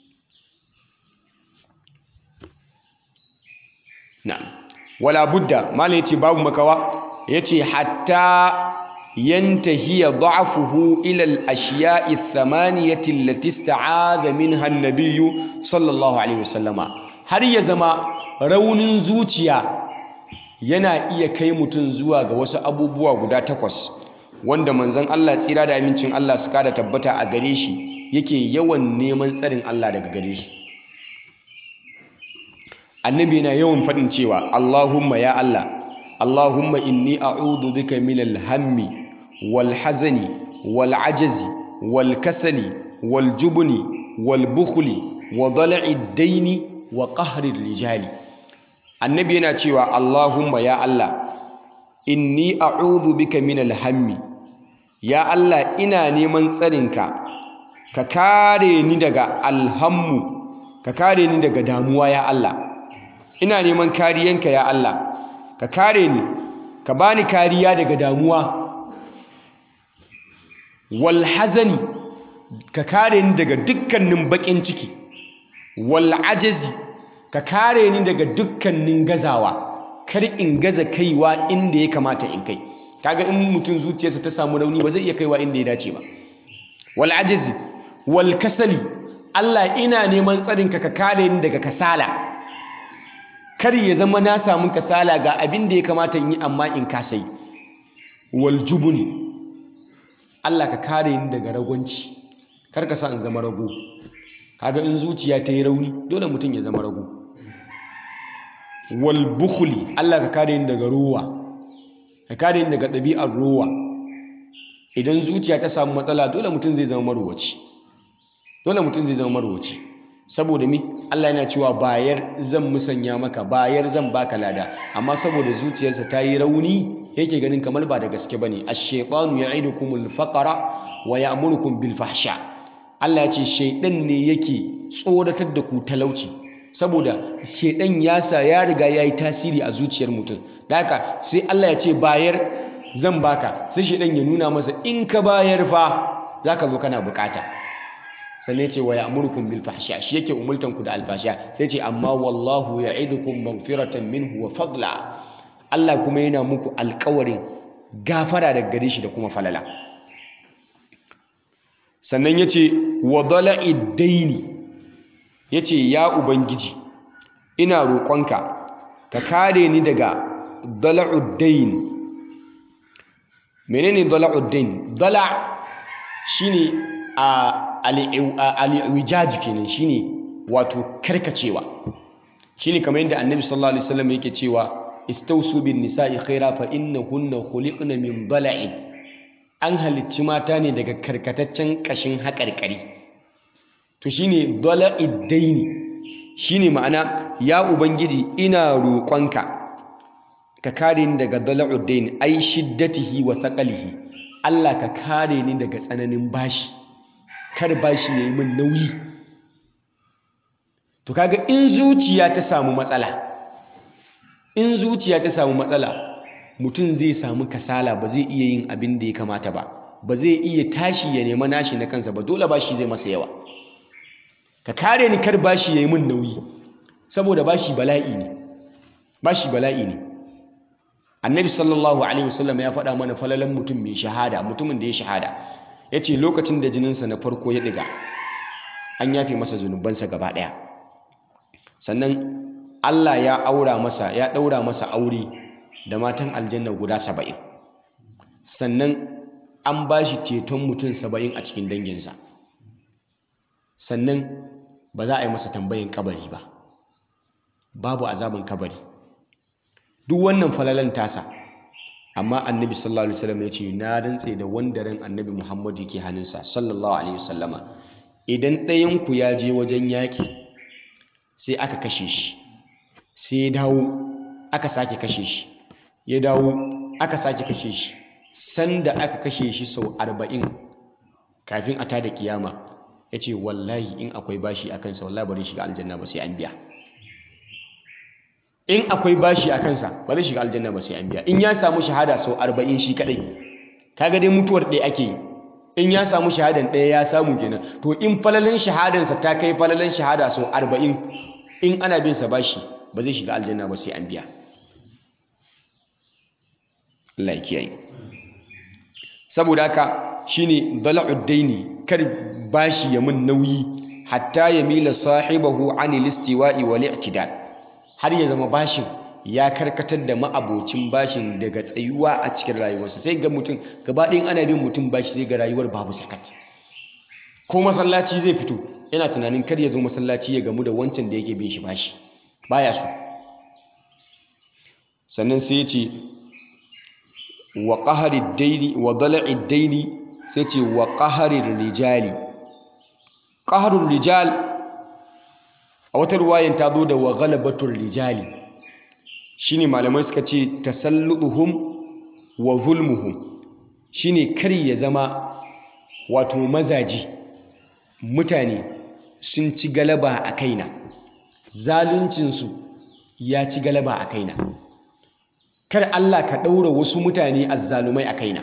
na'am wala budda malai yace babu makawa yace hatta yantahi da'fuhu ila al-ashiya'i ath-thamaniyati allati ista'adha minha an-nabiy sallallahu alaihi wasallama har ya zama raunin zuciya yana iya kai mutum zuwa ga wasu abubuwa guda takwas wanda manzon Allah tsira da amincin Allah su kada tabbata a gare shi yake yawan neman tsarin Allah daga gare su annabi yana yawan faɗin cewa Allahumma ya Allah Allahumma inni a'udhu bika min al-hammi wal hazani wal ajazi wal kasali wal jubni wal bukhli wa dala'i daini wa qahri rijali annabi yana cewa Allahumma ya Allah inni a'udhu bika min al-hammi ya Allah ina neman tsarinka ka kare ni daga alhammu ka kare ni daga damuwa ya Allah ina neman kariyanka ya Allah ka kare ni ka bani kariya daga damuwa wal hazani ka kare ni daga dukkanin bakin ciki wal ajazi ka kare ni daga dukkanin gazawa kar in gaza kaiwa inda ya kamata in kai kaga in mutum zuciyarsa ta samu rauni ba zai iya kaiwa inda ya dace ba wal ajazi wal kasali Allah ina neman tsarinka ka kare ni daga kasala kar ya zama na samu kasala ga abin da ya kamata in yi amma in kasai wal jubuni Allah ka kare ni daga ragwanci kar ka sa in zama rago kaga in zuciya ta yi rauni dole mutum ya zama rago wal bukhli Allah ka kare ni daga ruwa ka kare ni daga ɗabi'ar ruwa idan zuciya ta samu matsala dole mutum zai zama maruwaci dole mutum zai zama maruwaci saboda mi Allah yana cewa bayar zan musanya maka bayar zan baka lada amma saboda zuciyarsa ta yi rauni yake ganin kamar ba da gaske bane ash-shaytanu ya'idukumul faqra wa ya'murukum bil fahsha Allah ya ce shaidan ne yake tsoratar da ku talauci saboda shaidan ya sa ya riga ya yi tasiri a zuciyar mutum da haka sai Allah ya ce bayar zan baka sai shaidan ya nuna masa in ka bayar fa zaka zo kana bukata sannan ya ce wa ya'murukum bil fahsha shi yake umultan ku da alfasha sai ce amma wallahu ya'idukum maghfiratan minhu wa fadla Allah kuma yana muku alƙawarin gafara daga gare shi da kuma falala sannan ya ce wa dala'id daini ya ce ya ubangiji ina roƙonka ka kare ni daga dala'ud dain menene dala'ud dain dala shine a al'iwijaj kenan shine wato karkacewa shine kamar yadda annabi sallallahu alaihi wasallam yake cewa istausu bin nisa'i khaira fa innahunna khuliqna min dala'in an halicci mata ne daga karkataccen ƙashin haƙarƙari to shine dala'id daini shine ma'ana ya ubangiji ina roƙonka ka kare ni daga dala'ud daini ai shiddatihi wa thaqalihi Allah ka kare ni daga tsananin bashi kar bashi yayi min nauyi to kaga in zuciya ta samu matsala in zuciya ta samu matsala mutum zai samu kasala ba zai iya yin abin da ya kamata ba ba zai iya tashi ya nema nashi na kansa ba dole bashi zai masa yawa ka kare ni kar bashi ya yi min nauyi saboda bashi bala'i ne bashi bala'i ne annabi sallallahu alaihi wasallam ya faɗa mana falalan mutum mai shahada mutumin da ya shahada ya ce lokacin da jininsa na farko ya ɗiga an yafe masa zunubansa gaba ɗaya sannan Allah ya aura masa ya ɗaura masa aure da matan aljanna guda saba'in sannan an ba shi ceton mutum saba'in a cikin danginsa sannan ba za a yi masa tambayin kabari ba babu azabin kabari duk wannan falalan tasa amma annabi sallallahu alaihi wasallam ya ce na rantse da wanda ran annabi muhammadu ke hannunsa sallallahu alaihi wasallama idan ɗayanku ya je wajen yaƙi sai aka kashe shi sai ya dawo aka sake kashe shi ya dawo aka sake kashe shi sanda aka kashe shi sau arba'in kafin a tada kiyama ya ce wallahi in akwai bashi a kansa wallahi bari shiga aljanna ba sai an biya in akwai bashi a kansa ba zai shiga aljanna ba sai an biya in ya samu shahada sau arba'in shi kadai kaga dai mutuwar ɗaya ake yi in ya samu shahadan ɗaya ya samu kenan to in falalin shahadansa ta kai falalin shahada sau arba'in in ana bin sa bashi ba zai shiga aljanna ba sai an biya Allah ya kiyaye saboda haka shine dala'ud daini kar bashi ya mun nauyi hatta ya mila sahibahu anil istiwa'i wal i'tidal har ya zama bashin ya karkatar da ma'abocin bashin daga tsayuwa a cikin rayuwarsa sai ga mutum gaba ɗayan ana bin mutum bashi sai ga rayuwar babu sakat ko masallaci zai fito yana tunanin kar ya zo masallaci ya gamu da wancan da yake bin shi bashi baya so sannan sai ya ce wa qahari daini wa dala'i daini sai ce wa qahari rijali qaharul rijal a wata ruwayan ta zo da wa ghalabatul rijali shine malamai suka ce tasalluduhum wa zulmuhum shine kar ya zama wato mazaji mutane sun ci galaba a kaina zaluncinsu ya ci galaba a kaina kar Allah ka ɗaura wasu mutane azzalumai a kaina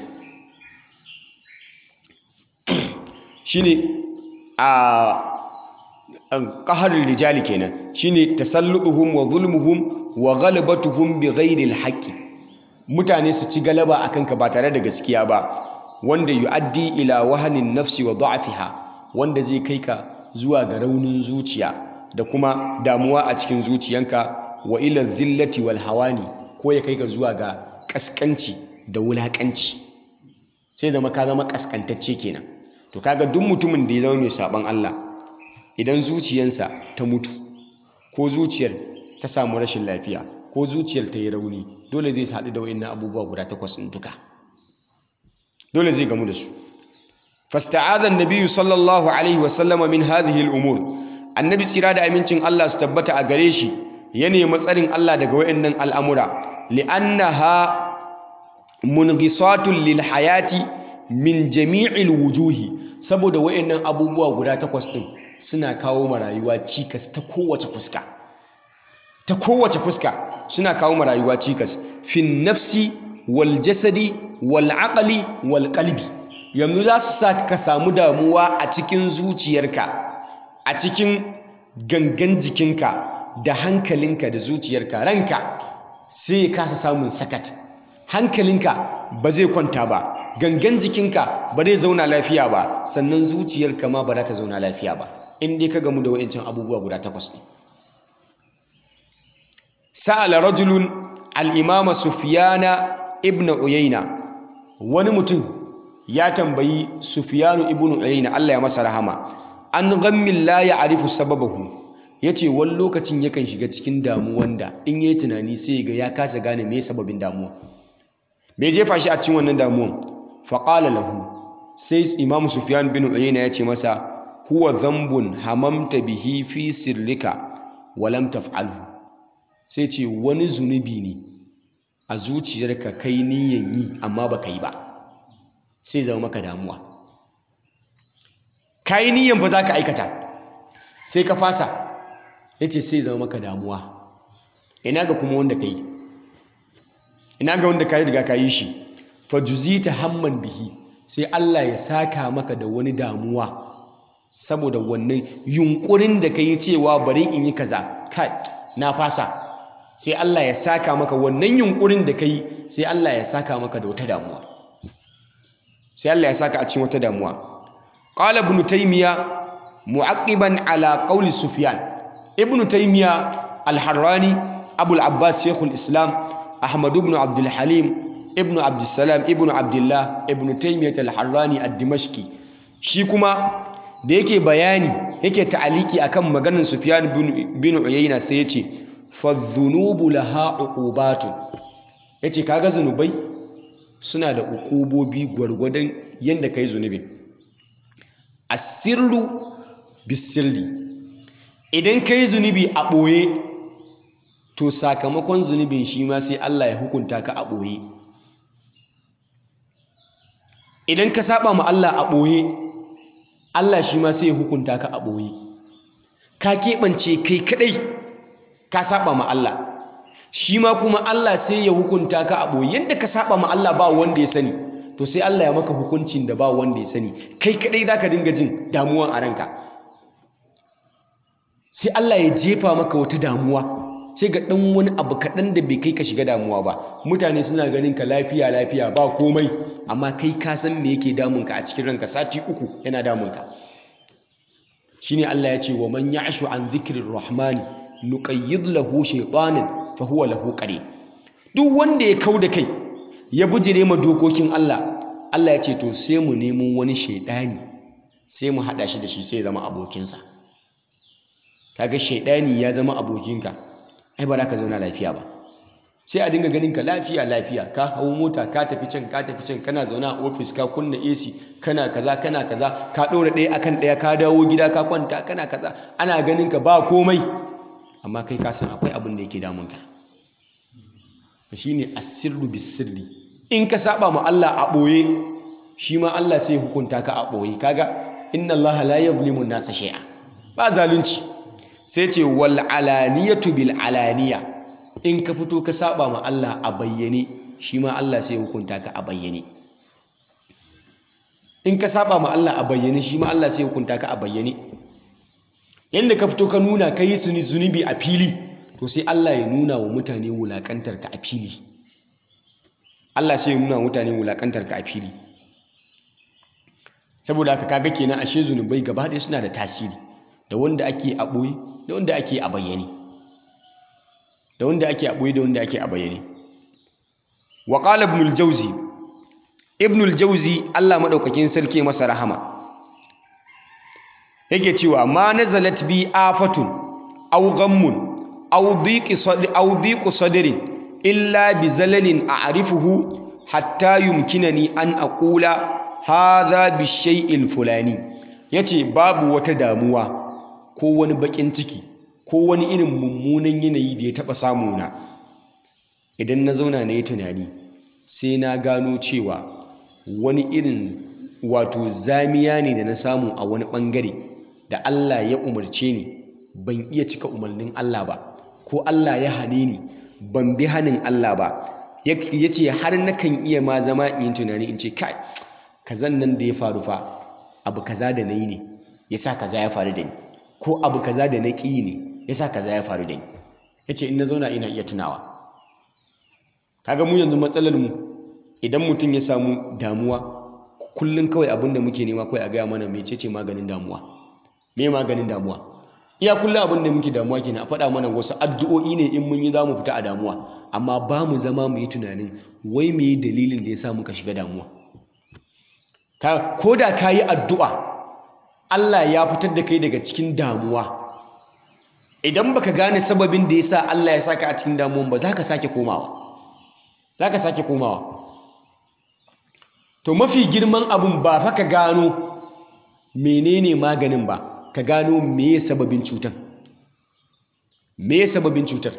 shine a ƙaharin rijali kenan shine tasalluduhum wa zulmuhum wa ghalabatuhum bi ghairi alhaqi mutane su ci galaba akan ka ba tare da gaskiya ba wanda yuaddi ila wahanin nafsi wa da'afiha wanda zai kai ka zuwa ga raunin zuciya da kuma damuwa a cikin zuciyanka wa ila zillati wal hawani ko ya kai ka zuwa ga kaskanci da wulakanci sai zama ka zama kaskantacce kenan to kaga duk mutumin da ya zama mai saban Allah idan zuciyansa ta mutu ko zuciyar ta samu rashin lafiya ko zuciyar ta yi rauni dole zai haɗu da wa'innan abubuwa guda takwas ɗin duka dole zai gamu da su fasta'adha an-nabiyyu sallallahu alaihi wa sallama min hadhihi al-umur annabi tsira da amincin Allah su tabbata a gare shi ya nemi tsarin Allah daga wa'innan al'amura li'annaha mungisatun lil hayati min jami'il wujuhi saboda wa'innan abubuwa guda takwas ɗin suna kawo ma rayuwa cikas ta kowace fuska ta kowace fuska suna kawo ma rayuwa cikas fin nafsi wal jasadi wal aqli wal qalbi yanzu za su sa ka samu damuwa a cikin zuciyarka a cikin gangan jikinka da hankalinka da zuciyarka ranka sai ya kasa samun sakat hankalinka ba zai kwanta ba gangan jikinka ba zai zauna lafiya ba sannan zuciyarka ma ba za ta zauna lafiya ba in dai ka gamu da wa'incan abubuwa guda takwas ne sa'ala rajulun al'imama sufiyana ibn uyayna wani mutum ya tambayi sufiyanu ibn uyayna Allah ya masa rahama an ghammin la ya arifu sababahu ya ce wani lokacin yakan shiga cikin damuwan da in yi tunani sai ga ya kasa gane me sababin damuwa bai jefa shi a cikin wannan damuwan faƙala lahu sai imamu sufiyan bin uyayna ya ce masa huwa zambun hamamta bihi fi sirrika walam taf'alhu sai ce wani zunubi ne a zuciyarka kai niyan yi amma baka yi ba sai zama maka damuwa kai niyan fa zaka aikata sai ka fasa yace sai zama maka damuwa ina ga kuma wanda kai ina ga wanda kai riga ka yi shi fa juzita hamman bihi sai Allah ya saka maka da wani damuwa saboda wannan yunkurin da ka yi cewa bari in yi kaza kai na fasa sai Allah ya saka maka wannan yunkurin da ka yi sai Allah ya saka maka da wata damuwa sai Allah ya saka a cikin wata damuwa qala ibn taymiya mu'aqiban ala qawli sufyan ibn taymiya al-harrani abul abbas shekul islam ahmad ibn abdul halim ibn abdussalam ibn abdullah ibn taymiyyah al-harrani ad-dimashqi shi kuma da yake bayani yake ta'aliki akan maganar sufyan bin uyayna sai yace fa dhunubu laha uqubatun yace kaga zunubai suna da uqubobi gwargwadon yanda kai zunubin asirru bisirri idan kai zunubi a ɓoye to sakamakon zunubin shi ma sai Allah ya hukunta ka a ɓoye idan ka saba ma Allah a ɓoye Allah shi ma sai ya hukunta ka a ɓoye ka keɓance kai kaɗai ka saba ma Allah shi ma kuma Allah sai ya hukunta ka a ɓoye yadda ka saba ma Allah ba wanda ya sani to sai Allah ya maka hukuncin da ba wanda ya sani kai kaɗai za ka dinga jin damuwan a ranka sai Allah ya jefa maka wata damuwa sai ga ɗan wani abu kaɗan da bai kai ka shiga damuwa ba mutane suna ganin ka lafiya lafiya ba komai amma kai ka san me yake damunka a cikin ranka sati uku yana damunka shine Allah ya ce wa man ya'shu an dhikrir rahmani nuqayyid lahu shaytanan fa huwa lahu qarin duk wanda ya kau da kai ya bujire ma dokokin Allah Allah ya ce to sai mu nemo wani shaidani sai mu hada shi da shi sai ya zama abokinsa kaga shaidani ya zama abokinka ai ba za ka zauna lafiya ba sai a dinga ganin ka lafiya lafiya ka hau mota ka tafi can ka tafi can kana zauna a ofis ka kunna AC kana kaza kana kaza ka ɗora ɗaya akan ɗaya ka dawo gida ka kwanta kana kaza ana ganin ka ba komai amma kai ka san akwai abin da yake damun ka shine asirru bisirri in ka saba ma Allah a ɓoye shi ma Allah sai hukunta ka a ɓoye kaga inna Allah la yuzlimu nasa shay'a ba zalunci sai ce wal alaniyatu bil alaniya in ka fito ka saba ma Allah a bayyane shi ma Allah sai hukunta ka a bayyane in ka saba ma Allah a bayyane shi ma Allah sai hukunta ka a bayyane yanda ka fito ka nuna ka yi zunubi a fili to sai Allah ya nuna wa mutane wulakantar ka a fili Allah sai ya nuna wa mutane wulakantar ka a fili saboda haka kaga kenan ashe zunubai gaba ɗaya suna da tasiri da wanda ake a ɓoye da wanda ake a bayyane da wanda ake a ɓoye da wanda ake a bayyane wa qala ibn al-jawzi ibn al-jawzi Allah madaukakin sarki masa rahama yake cewa ma nazalat bi afatun aw ghammun aw dhiqi sadri aw dhiqu sadrin illa bi zalalin a'rifuhu hatta yumkinani an aqula hadha bi shay'il fulani yace babu wata damuwa ko wani bakin ciki ko wani irin mummunan yanayi da ya taba samu na idan na zauna na yi tunani sai na gano cewa wani irin wato zamiya ne da na samu a wani bangare da Allah ya umarce ni ban iya cika umarnin Allah ba ko Allah ya hane ni ban bi hanin Allah ba ya ce har nakan iya ma zama in tunani in ce kai kazan nan da ya faru fa abu kaza da na yi ne ya sa kaza ya faru da ni ko abu kaza da na ƙi ne ya sa kaza ya faru da ni ya ce in na zauna ina iya tunawa kaga mu yanzu matsalar mu idan mutum ya samu damuwa kullum kawai abin da muke nema kawai a gaya mana mecece maganin damuwa me maganin damuwa iya kullum abin da muke damuwa kenan a faɗa mana wasu addu'o'i ne in mun yi za mu fita a damuwa amma ba mu zama mu yi tunanin wai me yi dalilin da ya sa muka shiga damuwa ko da ka yi addu'a Allah ya fitar da kai daga cikin damuwa idan baka gane sababin da ya sa Allah ya saka a cikin damuwan ba za ka sake komawa za ka sake komawa to mafi girman abun ba fa ka gano menene maganin ba ka gano meye sababin cutar meye sababin cutar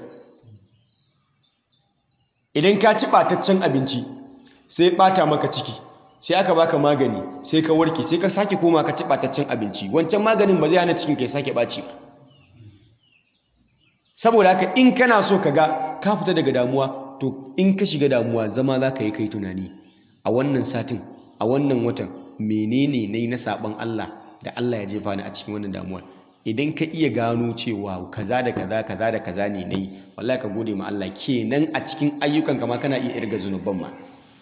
idan ka ci ɓataccen abinci sai ɓata maka ciki sai aka baka magani sai ka warke sai ka sake koma ka ci ɓataccen abinci wancan maganin ba zai hana cikin ka sake ɓaci ba saboda haka in kana so ka ga ka fita daga damuwa to in ka shiga damuwa zama za ka yi kai tunani a wannan satin a wannan watan menene na yi na saɓon Allah da Allah ya jefa ni a cikin wannan damuwar idan ka iya gano cewa kaza da kaza kaza da kaza ne na yi wallahi ka gode ma Allah kenan a cikin ayyukan kama kana iya irga zunuban ma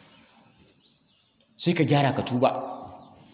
sai ka gyara ka tuba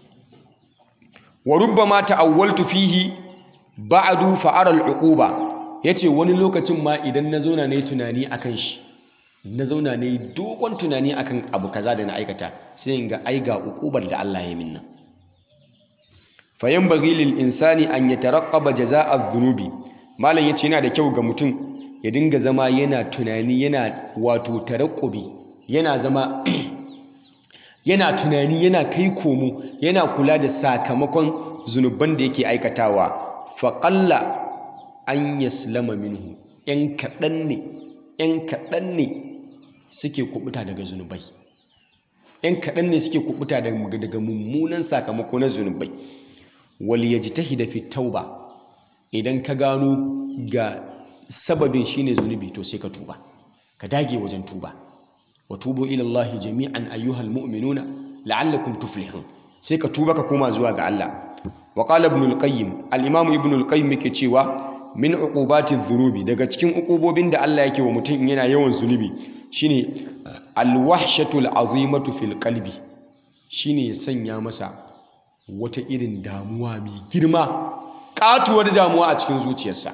wa rubbama ta'awwaltu fihi ba'du fa'ara al'uquba ya ce wani lokacin ma idan na zauna na yi tunani a kan shi na zauna na yi dogon tunani a kan abu kaza da na aikata sai in ga ai ga ukubar da Allah ya min nan fayan bagi lil insani an ya taraqqaba jaza'a dhunubi malam yace yana da kyau ga mutum ya dinga zama yana tunani yana wato tarakkubi yana zama yana tunani yana kai komo yana kula da sakamakon zunuban da yake aikatawa faƙalla an yaslama minhu ‘yan kaɗan ne ‘yan kaɗan ne suke kubuta daga zunubai ‘yan kaɗan ne suke kubuta daga mummunan sakamako na zunubai wal yajtahida fi tauba idan ka gano ga sababin shine zunubi to sai ka tuba ka dage wajen tuba wa tubu ila Allah jami'an ayyuhal mu'minuna la'allakum tuflihun sai ka tuba ka koma zuwa ga Allah wa qala ibn al-qayyim al-imam ibn al-qayyim yake cewa min uqubati dhunubi daga cikin uqubobin da Allah yake wa mutum yana yawan zunubi shine al-wahshatu al-azimatu fil qalbi shine ya sanya masa wata irin damuwa mai girma katuwar damuwa a cikin zuciyarsa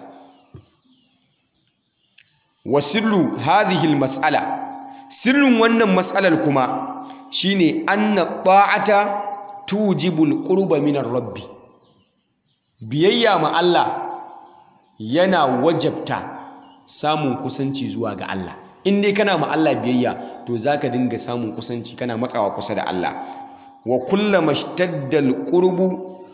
wa sirru hadhihi al-mas'ala sirrin wannan matsalar kuma shine anna ta'ata tujibul qurba minar rabbi biyayya ma Allah yana wajabta samun kusanci zuwa ga Allah in dai kana ma Allah biyayya to zaka dinga samun kusanci kana matsawa kusa da Allah wa kullama ishtadda alqurbu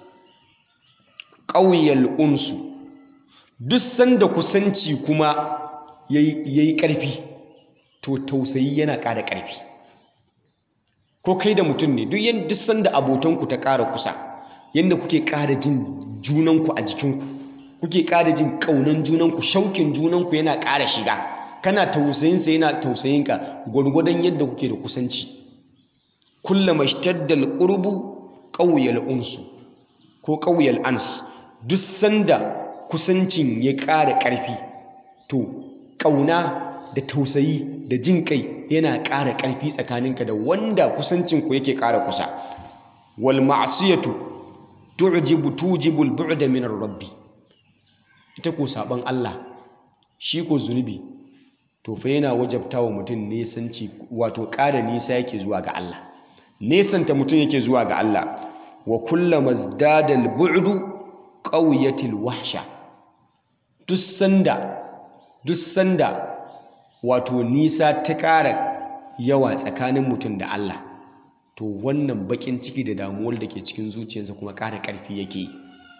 qawiyal unsu duk sanda kusanci kuma yayi ƙarfi to tausayi yana ƙara ƙarfi ko kai da mutum ne duk yadda sanda abotanku ta ƙara kusa yadda kuke ƙara jin junanku a jikinku kuke ƙara jin ƙaunan junanku shaukin junanku yana ƙara shiga kana tausayinsa yana tausayinka gwargwadon yadda kuke da kusanci kullama ishtadda alqurbu qawiyal unsu ko qawiyal ans duk sanda kusancin ya ƙara ƙarfi to ƙauna da tausayi da jin kai yana ƙara ƙarfi tsakaninka da wanda kusancinku yake ƙara kusa wal ma'siyatu tu'jibu tujibu al-bu'da min rabbi ita ko saban Allah shi ko zunubi to fa yana wajabtawa mutum nesanci wato ƙara nisa yake zuwa ga Allah nesanta mutum yake zuwa ga Allah wa kullama zdada al-bu'du qawiyatil wahsha duk sanda duk sanda wato nisa ta ƙara yawa tsakanin mutum da Allah to wannan baƙin ciki da damuwar da ke cikin zuciyarsa kuma ƙara ƙarfi yake yi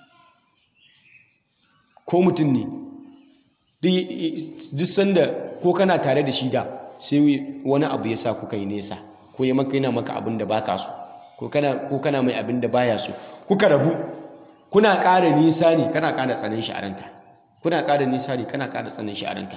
ko mutum ne duk sanda ko kana tare da shi da sai wani abu ya sa kuka yi nesa ko ya maka yana maka abin da baka so ko kana mai abin da baya so kuka rabu kuna ƙara nisa ne kana ƙara tsanin shi a ranka kuna ƙara nisa ne kana ƙara tsanin shi a ranka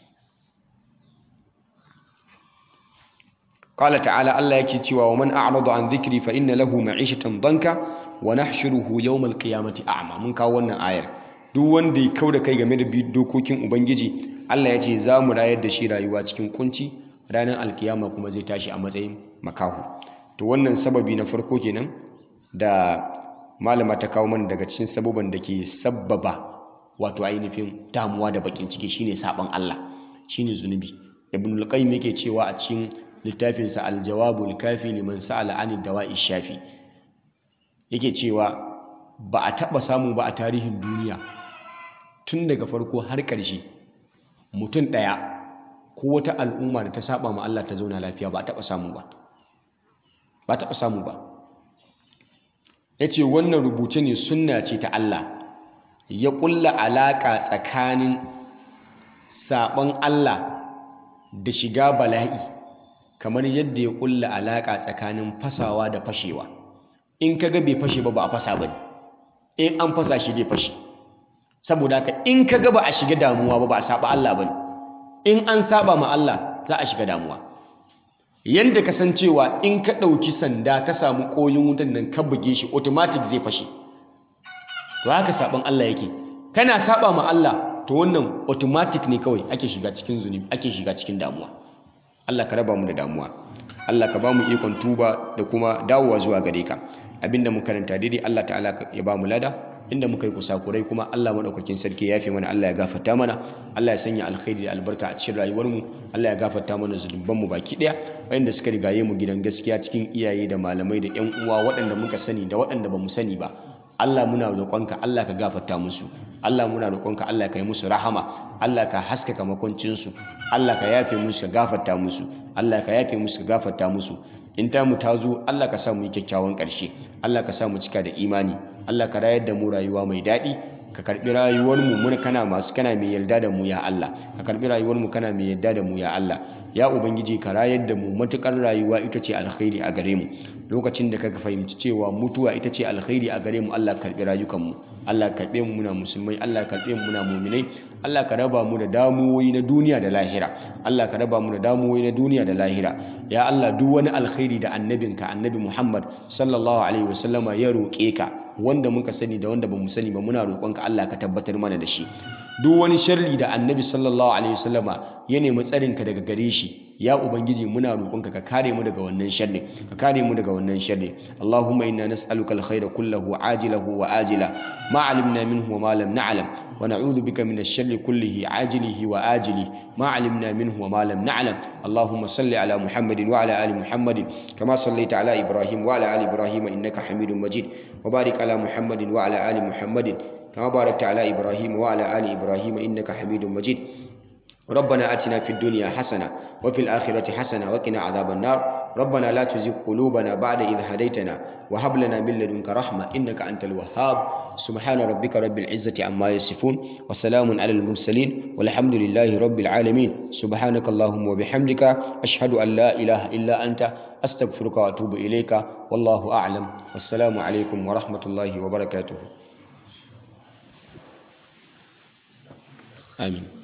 قال تعالى الله yake cewa wa man a'rada an dhikri fa inna lahu ma'ishatan danka wa nahshuruhu yawm al-qiyamati a'ma mun kawo wannan ayar duk wanda ya kauda kai game da dokokin ubangiji Allah ya ce za mu rayar da shi rayuwa cikin kunci ranar alkiyama kuma zai tashi a matsayin makahu to wannan sababi na farko kenan da malama ta kawo mana daga cikin sababan da ke sabbaba wato ainihin damuwa da bakin ciki shine saban Allah shine zunubi ibnul qayyim yake cewa a cikin littafinsa aljawabul kafi liman sa'ala anid dawa'i shafi yake cewa ba a taba samu ba a tarihin duniya tun daga farko har ƙarshe mutum ɗaya ko wata al'umma da ta saba ma Allah ta zauna lafiya ba a taba samu ba ba a taba samu ba yace wannan rubuce ne sunna ce ta Allah ya ƙulla alaƙa tsakanin saɓon Allah da shiga bala'i kamar yadda ya kulla alaka tsakanin fasawa da fashewa in kaga bai fashe ba ba a fasa ba in an fasa shi zai fashe saboda haka in kaga ba a shiga damuwa ba ba a saba Allah ba in an saba ma Allah za a shiga damuwa yanda ka san cewa in ka ɗauki sanda ka samu ƙoyin wutan nan ka buge shi automatic zai fashe to haka saban Allah yake kana saba ma Allah to wannan automatic ne kawai ake shiga cikin zunubi ake shiga cikin damuwa Allah ka raba mu da damuwa Allah ka ba mu ikon tuba da kuma dawowa zuwa gare ka abinda mun karanta daidai Allah ta'ala ya ba mu lada inda muka yi kusakurai kuma Allah madaukakin sarki ya yafe mana Allah ya gafarta mana Allah ya sanya alkhairi da albarka a cikin rayuwar mu Allah ya gafarta mana zunuban mu baki daya wayanda suka rigaye mu gidan gaskiya cikin iyaye da malamai da ƴan uwa waɗanda muka sani da waɗanda bamu sani ba Allah muna roƙonka Allah ka gafarta musu Allah muna roƙonka Allah ka yi musu rahama Allah ka haskaka makoncinsu Allah ka yafe musu ka gafarta musu Allah ka yafe musu ka gafarta musu in ta mu ta zo Allah ka sa mu yi kyakkyawan ƙarshe Allah ka sa mu cika da imani Allah ka rayar da mu rayuwa mai daɗi ka karɓi rayuwar mu mun kana masu kana mai yarda da mu ya Allah ka karɓi rayuwar mu kana mai yarda da mu ya Allah ya ubangiji ka rayar da mu matukar rayuwa ita ce alkhairi a gare mu lokacin da kaga fahimci cewa mutuwa ita ce alkhairi a gare mu Allah ka karɓi rayukan mu Allah ka karɓe mu muna musulmai Allah ka karɓe mu muna mu'minai Allah ka raba mu da damuwoyi na duniya da lahira Allah ka raba mu da damuwoyi na duniya da lahira ya Allah duk wani alkhairi da annabinka annabi Muhammad sallallahu alaihi wasallama ya roƙe ka wanda muka sani da wanda bamu sani ba muna roƙonka Allah ka tabbatar mana da shi duk wani sharri da annabi sallallahu alaihi wasallama ya nemi tsarinka daga gare shi ya ubangiji muna roƙonka ka kare mu daga wannan sharri ka kare mu daga wannan sharri Allahumma inna nas'aluka alkhayra kullahu ajilahu wa ajila ma alimna minhu wa ma lam na'lam wa na'udhu bika min ash-sharri kullihi ajilihi wa ajili ma alimna minhu wa ma lam na'lam Allahumma salli ala Muhammadin wa ala ali Muhammadin kama sallaita ala Ibrahim wa ala ali Ibrahim innaka Hamidum Majid wa barik ala Muhammadin wa ala ali Muhammadin كما باركت على إبراهيم وعلى آل إبراهيم إنك حميد مجيد ربنا آتنا في الدنيا حسنة وفي الآخرة حسنة وقنا عذاب النار ربنا لا تزغ قلوبنا بعد إذ هديتنا وهب لنا من لدنك رحمة إنك أنت الوهاب سبحان ربك رب العزة عما يصفون وسلام على المرسلين والحمد لله رب العالمين سبحانك اللهم وبحمدك أشهد أن لا إله إلا أنت أستغفرك وأتوب إليك والله أعلم والسلام عليكم ورحمة الله وبركاته آمين